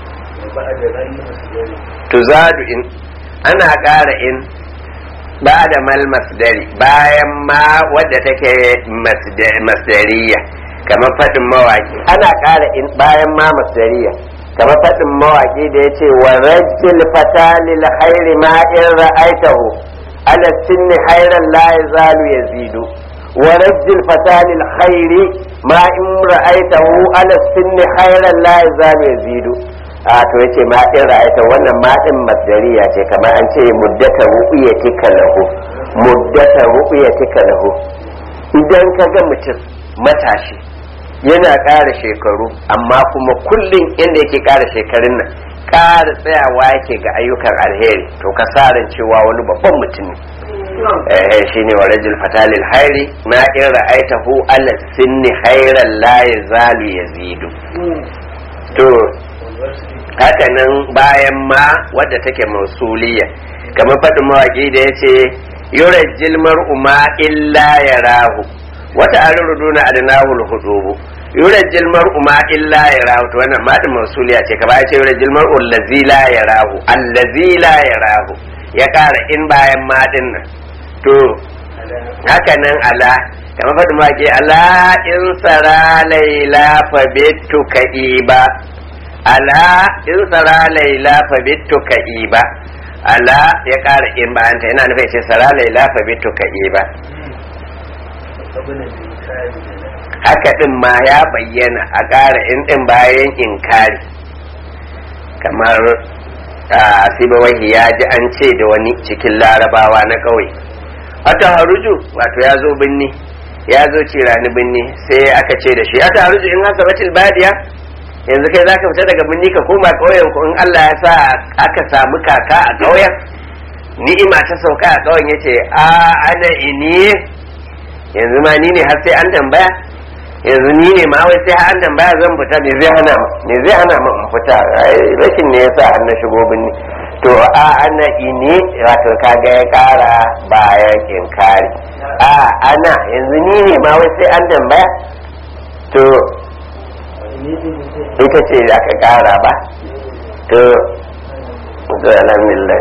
to zadu in ana ƙara in ba da mal masdari bayan ma wadda take masdariya kamar faɗin mawaƙi ana ƙara in bayan ma masdariya kamar faɗin mawaƙi da ya ce wa rajil fatalil khairi ma in ra'aitahu ala sinni khairan la yazalu yazidu wa rajil fatalil khairi ma in ra'aitahu ala sinni khairan la yazalu yazidu a to yace ma in ra'aita wannan ma din masdariya ce kamar an ce muddata ru'yatika lahu muddata ru'yatika lahu idan ka ga mutum matashi yana ƙara shekaru amma kuma kullum inda yake ƙara shekarun nan ƙara tsayawa yake ga ayyukan alheri to ka sarin cewa wani babban mutum ne eh shine wa rajul fatalil hairi ma in ra'aitahu ala sinni khairan la yazalu yazidu to haka nan bayan ma wadda take mausuliya kamar faɗin mawaƙi da ya ce yurajjil mar'u ma illa yarahu wata aruruduna adnahul hudubu yurajjil mar'u ma illa yarahu to wannan madin mausuliya ce ka ce yurajjil mar'u allazi la yarahu allazi la yarahu ya kara in bayan madin nan to haka nan ala kamar faɗin mawaƙi ala in sara laila fa bitu ka'iba ala in sara laila fa bitu ka'iba ala ya ƙara in bayan ta yana nufin ce sara laila fa bitu ka'iba haka din ma ya bayyana a ƙara in din bayan inkari kamar asiba wahi ya ji an ce da wani cikin larabawa na ƙauye wata haruju wato ya zo binni ya zo cirani binni sai aka ce da shi ya ta haruju in hasa batil badiya yanzu kai zaka fita daga birni ka koma ƙauyen ku in Allah ya sa aka samu kaka a ƙauyen ni'ima ta sauka a ƙauyen yace a ana ini yanzu ma ni ne har sai an tambaya yanzu ni ne ma wai sai an tambaya zan fita me zai hana me zai hana mu in fita rashin ne yasa har na shigo birni to a ana ini wato kaga ya kara bayan inkari a ana yanzu ni ne ma wai sai an tambaya to ita ce da ka kara ba to alhamdulillah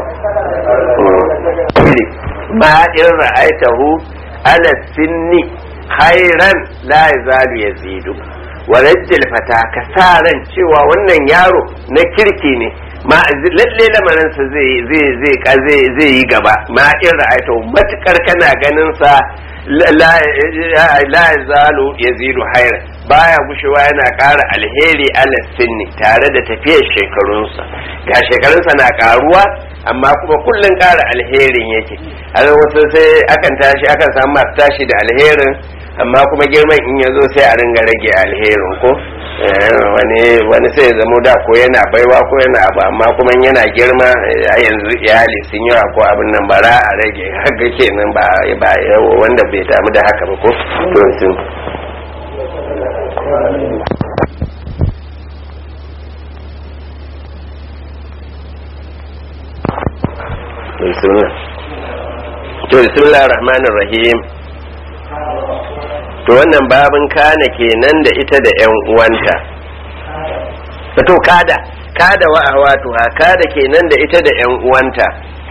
ma in ra'aitahu ala sinni khairan la yazalu yazidu wa rajjal fata ka sa ran cewa wannan yaro na kirki ne ma lalle lamarin sa zai zai zai zai zai yi gaba ma in ra'aitahu matukar kana ganin sa la zalu yazidu haira baya gushewa yana ƙara alheri ala sinni tare da tafiyar shekarunsa ga shekarunsa na ƙaruwa amma kuma kullum ƙara alherin yake a wasu sai akan tashi akan samu masu tashi da alherin amma kuma girman in ya zo sai a ringa rage alherin ko wani wani sai ya zamo da ko yana baiwa ko yana abu amma kuma yana girma a yanzu iyali sun yawa ko abin nan bara a rage haka kenan ba ba wanda bai damu da haka ba ko to sun to bismillahir rahmanir rahim to wannan babin kana kenan da ita da yan uwanta to kada kada wa wato ha kada kenan da ita da yan uwanta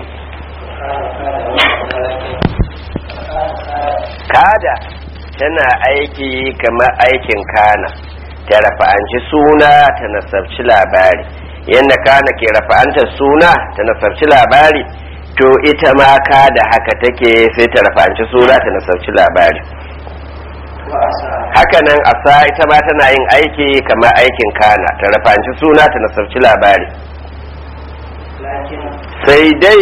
kada tana aiki kamar aikin kana ta rafa'anci suna ta nasabci labari yadda kana ke rafa'antar suna ta nasabci labari to ita ma kada haka take sai ta rafa'anci suna ta nasabci labari hakanan asa ita ma tana yin aiki kamar aikin kana ta rafanci suna ta nasarci labari sai dai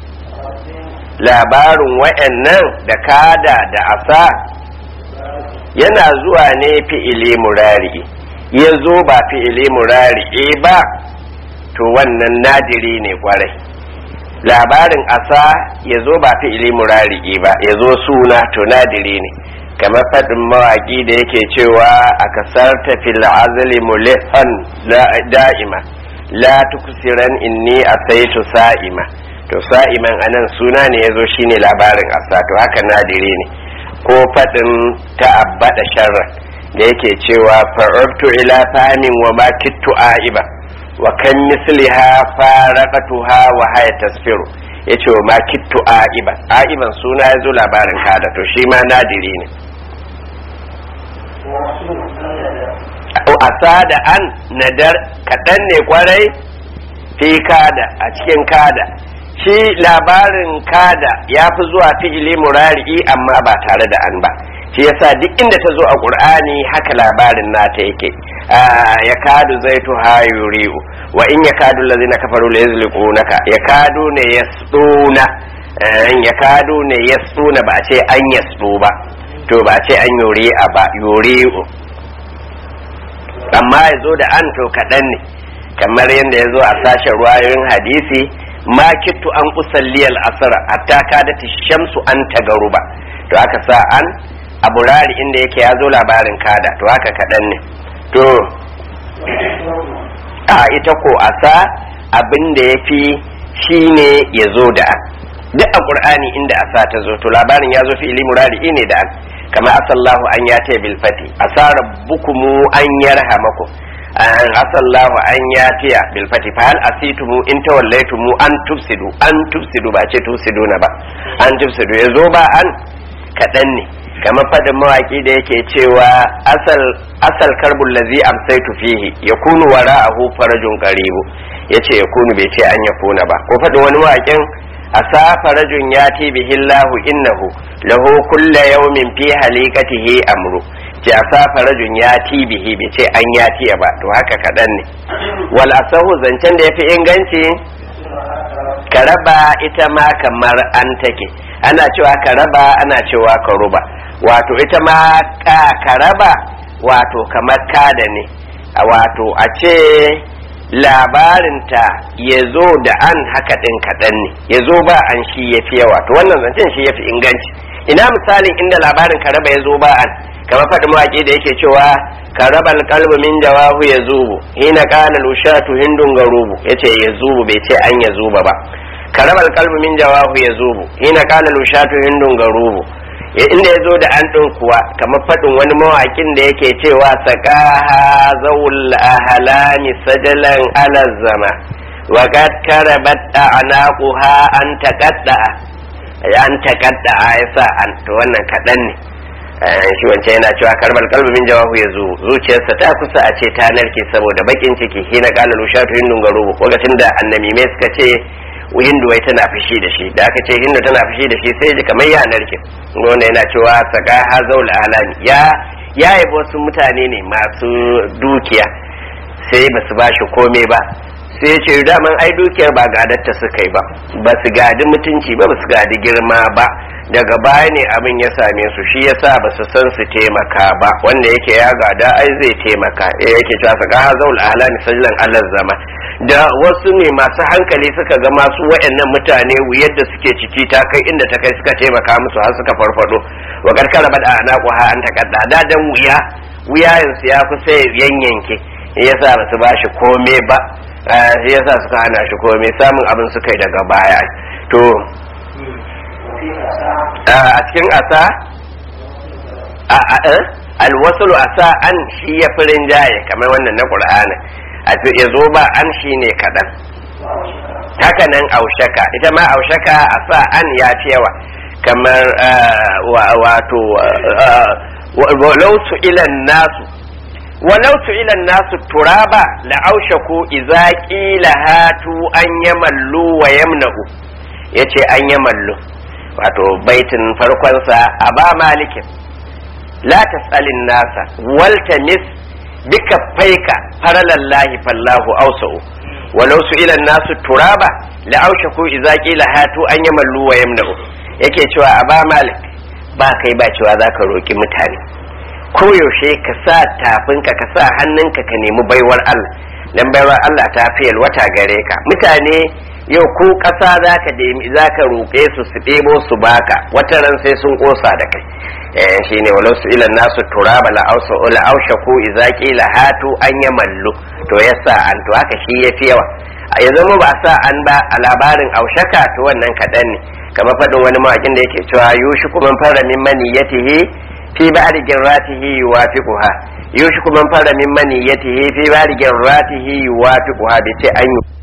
labarin wa'annan da kada da asa yana zuwa ne fi'ili murari ya zo ba fi'ili murari ba to wannan nadiri ne kwarai labarin asa ya zo ba fi'ili murari ba ya zo suna to nadiri ne kamar faɗin mawaƙi da yake cewa a kasar fil azali mulifan da'ima la tuksiran inni asaitu sa'ima to sa'iman anan suna ne yazo shine labarin asa to haka nadire ne ko faɗin ta'abbada sharra da yake cewa fa'urtu ila famin wa ma kittu aiba wa kan misliha faraqatuha wa haya tasfiru yace wa ma kittu aiba aiban suna yazo labarin kada to shi ma nadiri ne asa da an nadar kaɗan ne kwarai fi kada a cikin kada shi labarin kada ya fi zuwa fi'ili murari'i amma ba tare da an ba shi yasa duk inda ta zo a ƙur'ani haka labarin nata yake ya kadu zai tuha yuri'u wa in ya kadu lazina kafaru la yazliqunaka ya kadu ne yasduna ya kadu ne yasduna ba a ce an yasdu ba to ba ce an yuri a ba yuri amma ya zo da an to kaɗan ne kamar yadda ya zo a sashen ruwayoyin hadisi ma kittu an usalliyal asara hatta kadati shamsu an tagaru ba to aka sa an a burari inda yake ya zo labarin kada to haka kaɗan ne to a ita ko a sa abin da ya fi shi ne ya zo da an duk a ƙur'ani inda asa ta zo to labarin ya zo fi ilimu rari ne da an kama asallahu an ya ta bil fati asa rabbukumu an yarhamakum an asallahu an ya ta bil fati fa hal asitumu in tawallaytumu an tufsidu an tufsidu ba ce tufsidu na ba an tufsidu ya zo ba an kaɗan ne kamar fadin mawaki da yake cewa asal asal karbul ladzi amsaytu fihi yakunu wara'ahu farajun qaribu yace yakunu bai ce an yakuna ba ko fadin wani mawakin asa farajun yati bihi Allahu innahu lahu kulla yawmin fi halikatihi amru ce asa farajun yati bihi bai ce an yati ba to haka kadan ne wal asahu zancen da yafi inganci karaba ita ma kamar an take ana cewa karaba ana cewa karuba wato ita ma karaba wato kamar kada ne wato a ce labarinta ya zo da an haka ɗin kaɗan ne ya zo ba an shi ya fi yawa to wannan zancen shi ya fi inganci ina misalin inda labarin karaba ya zo ba an kamar faɗi mawaƙi da yake cewa karabal kalbu min jawahu ya zubu hina kana lushatu hindun garubu yace ya zubu bai ce an ya zuba ba karabal kalbu min jawahu ya zubu hina kana lushatu hindun garubu inda ya zo da an ɗin kuwa kamar faɗin wani mawaƙin da yake cewa saƙaha zawul ahalani sajalan alazzama wa qad karabat a'naquha an taqadda an taqadda yasa an to wannan kaɗan ne shi wancan yana cewa karbar kalbi min jawahu ya zo zuciyarsa ta kusa a ce ta narke saboda bakin ciki hina qala lushatu hindun garubu lokacin da annamime suka ce hindu wai tana fushi da shi da aka ce hindu tana fushi da shi sai ji kamar ya narke wanda yana cewa saka hazaul alani ya ya yabo wasu mutane ne masu dukiya sai ba su bashi komai ba sai ce daman ai dukiyar ba gadatta suka yi ba ba su gadi mutunci ba ba su gadi girma ba daga baya ne abin ya same su shi yasa ba su san su taimaka ba wanda yake ya gada ai zai taimaka eh yake cewa saka hazaul alani sajlan allah zama da wasu ne masu hankali suka ga masu wayannan mutane yadda suke ciki ta kai inda ta kai suka taimaka musu har suka farfado wa karkara bada ana ha an takadda da dan wuya wuyayensu ya kusa yanyanke yasa ba su bashi komai ba shi yasa suka hana shi komai samun abin suka yi daga baya to a cikin asa alwasulu asa an shi ya fi rinjaye kamar wannan na ƙur'ani ya zo ba an shi ne kaɗan haka nan aushaka ita ma aushaka asa an ya fi yawa kamar wato walau su ilan nasu walau su ilan nasu turaba la'aushaku iza ƙila hatu an yamallu wa yamnahu ya ce an yamallu wato baitin farkonsa a ba malikin la tas'alin nasa waltamis bika faika faralallahi fallahu ausa'u walau su ilan nasu turaba la'aushaku iza ƙila hatu an yamallu wa yamnahu yake cewa a ba malik ba kai ba cewa za ka roƙi mutane koyaushe ka sa tafinka ka sa hannunka ka nemi baiwar Allah dan baiwar Allah ta fiyal wata gare ka mutane yau ko ƙasa za ka za ka roƙe su su ɗebo su baka wata ran sai sun ƙosa da kai eh shine walau su ilan nasu turaba la ausa la ausha ku idza qila hatu an yamallu to yasa an to haka shi yafi yawa ya zama ba sa an ba a labarin aushaka to wannan kaɗan ne kamar faɗin wani mawakin da yake cewa yushi kuma fara min maniyatihi fi ba'di jirratihi yuwafiquha yushi kuma fara min maniyatihi fi ba'di jirratihi yuwafiquha bi ce an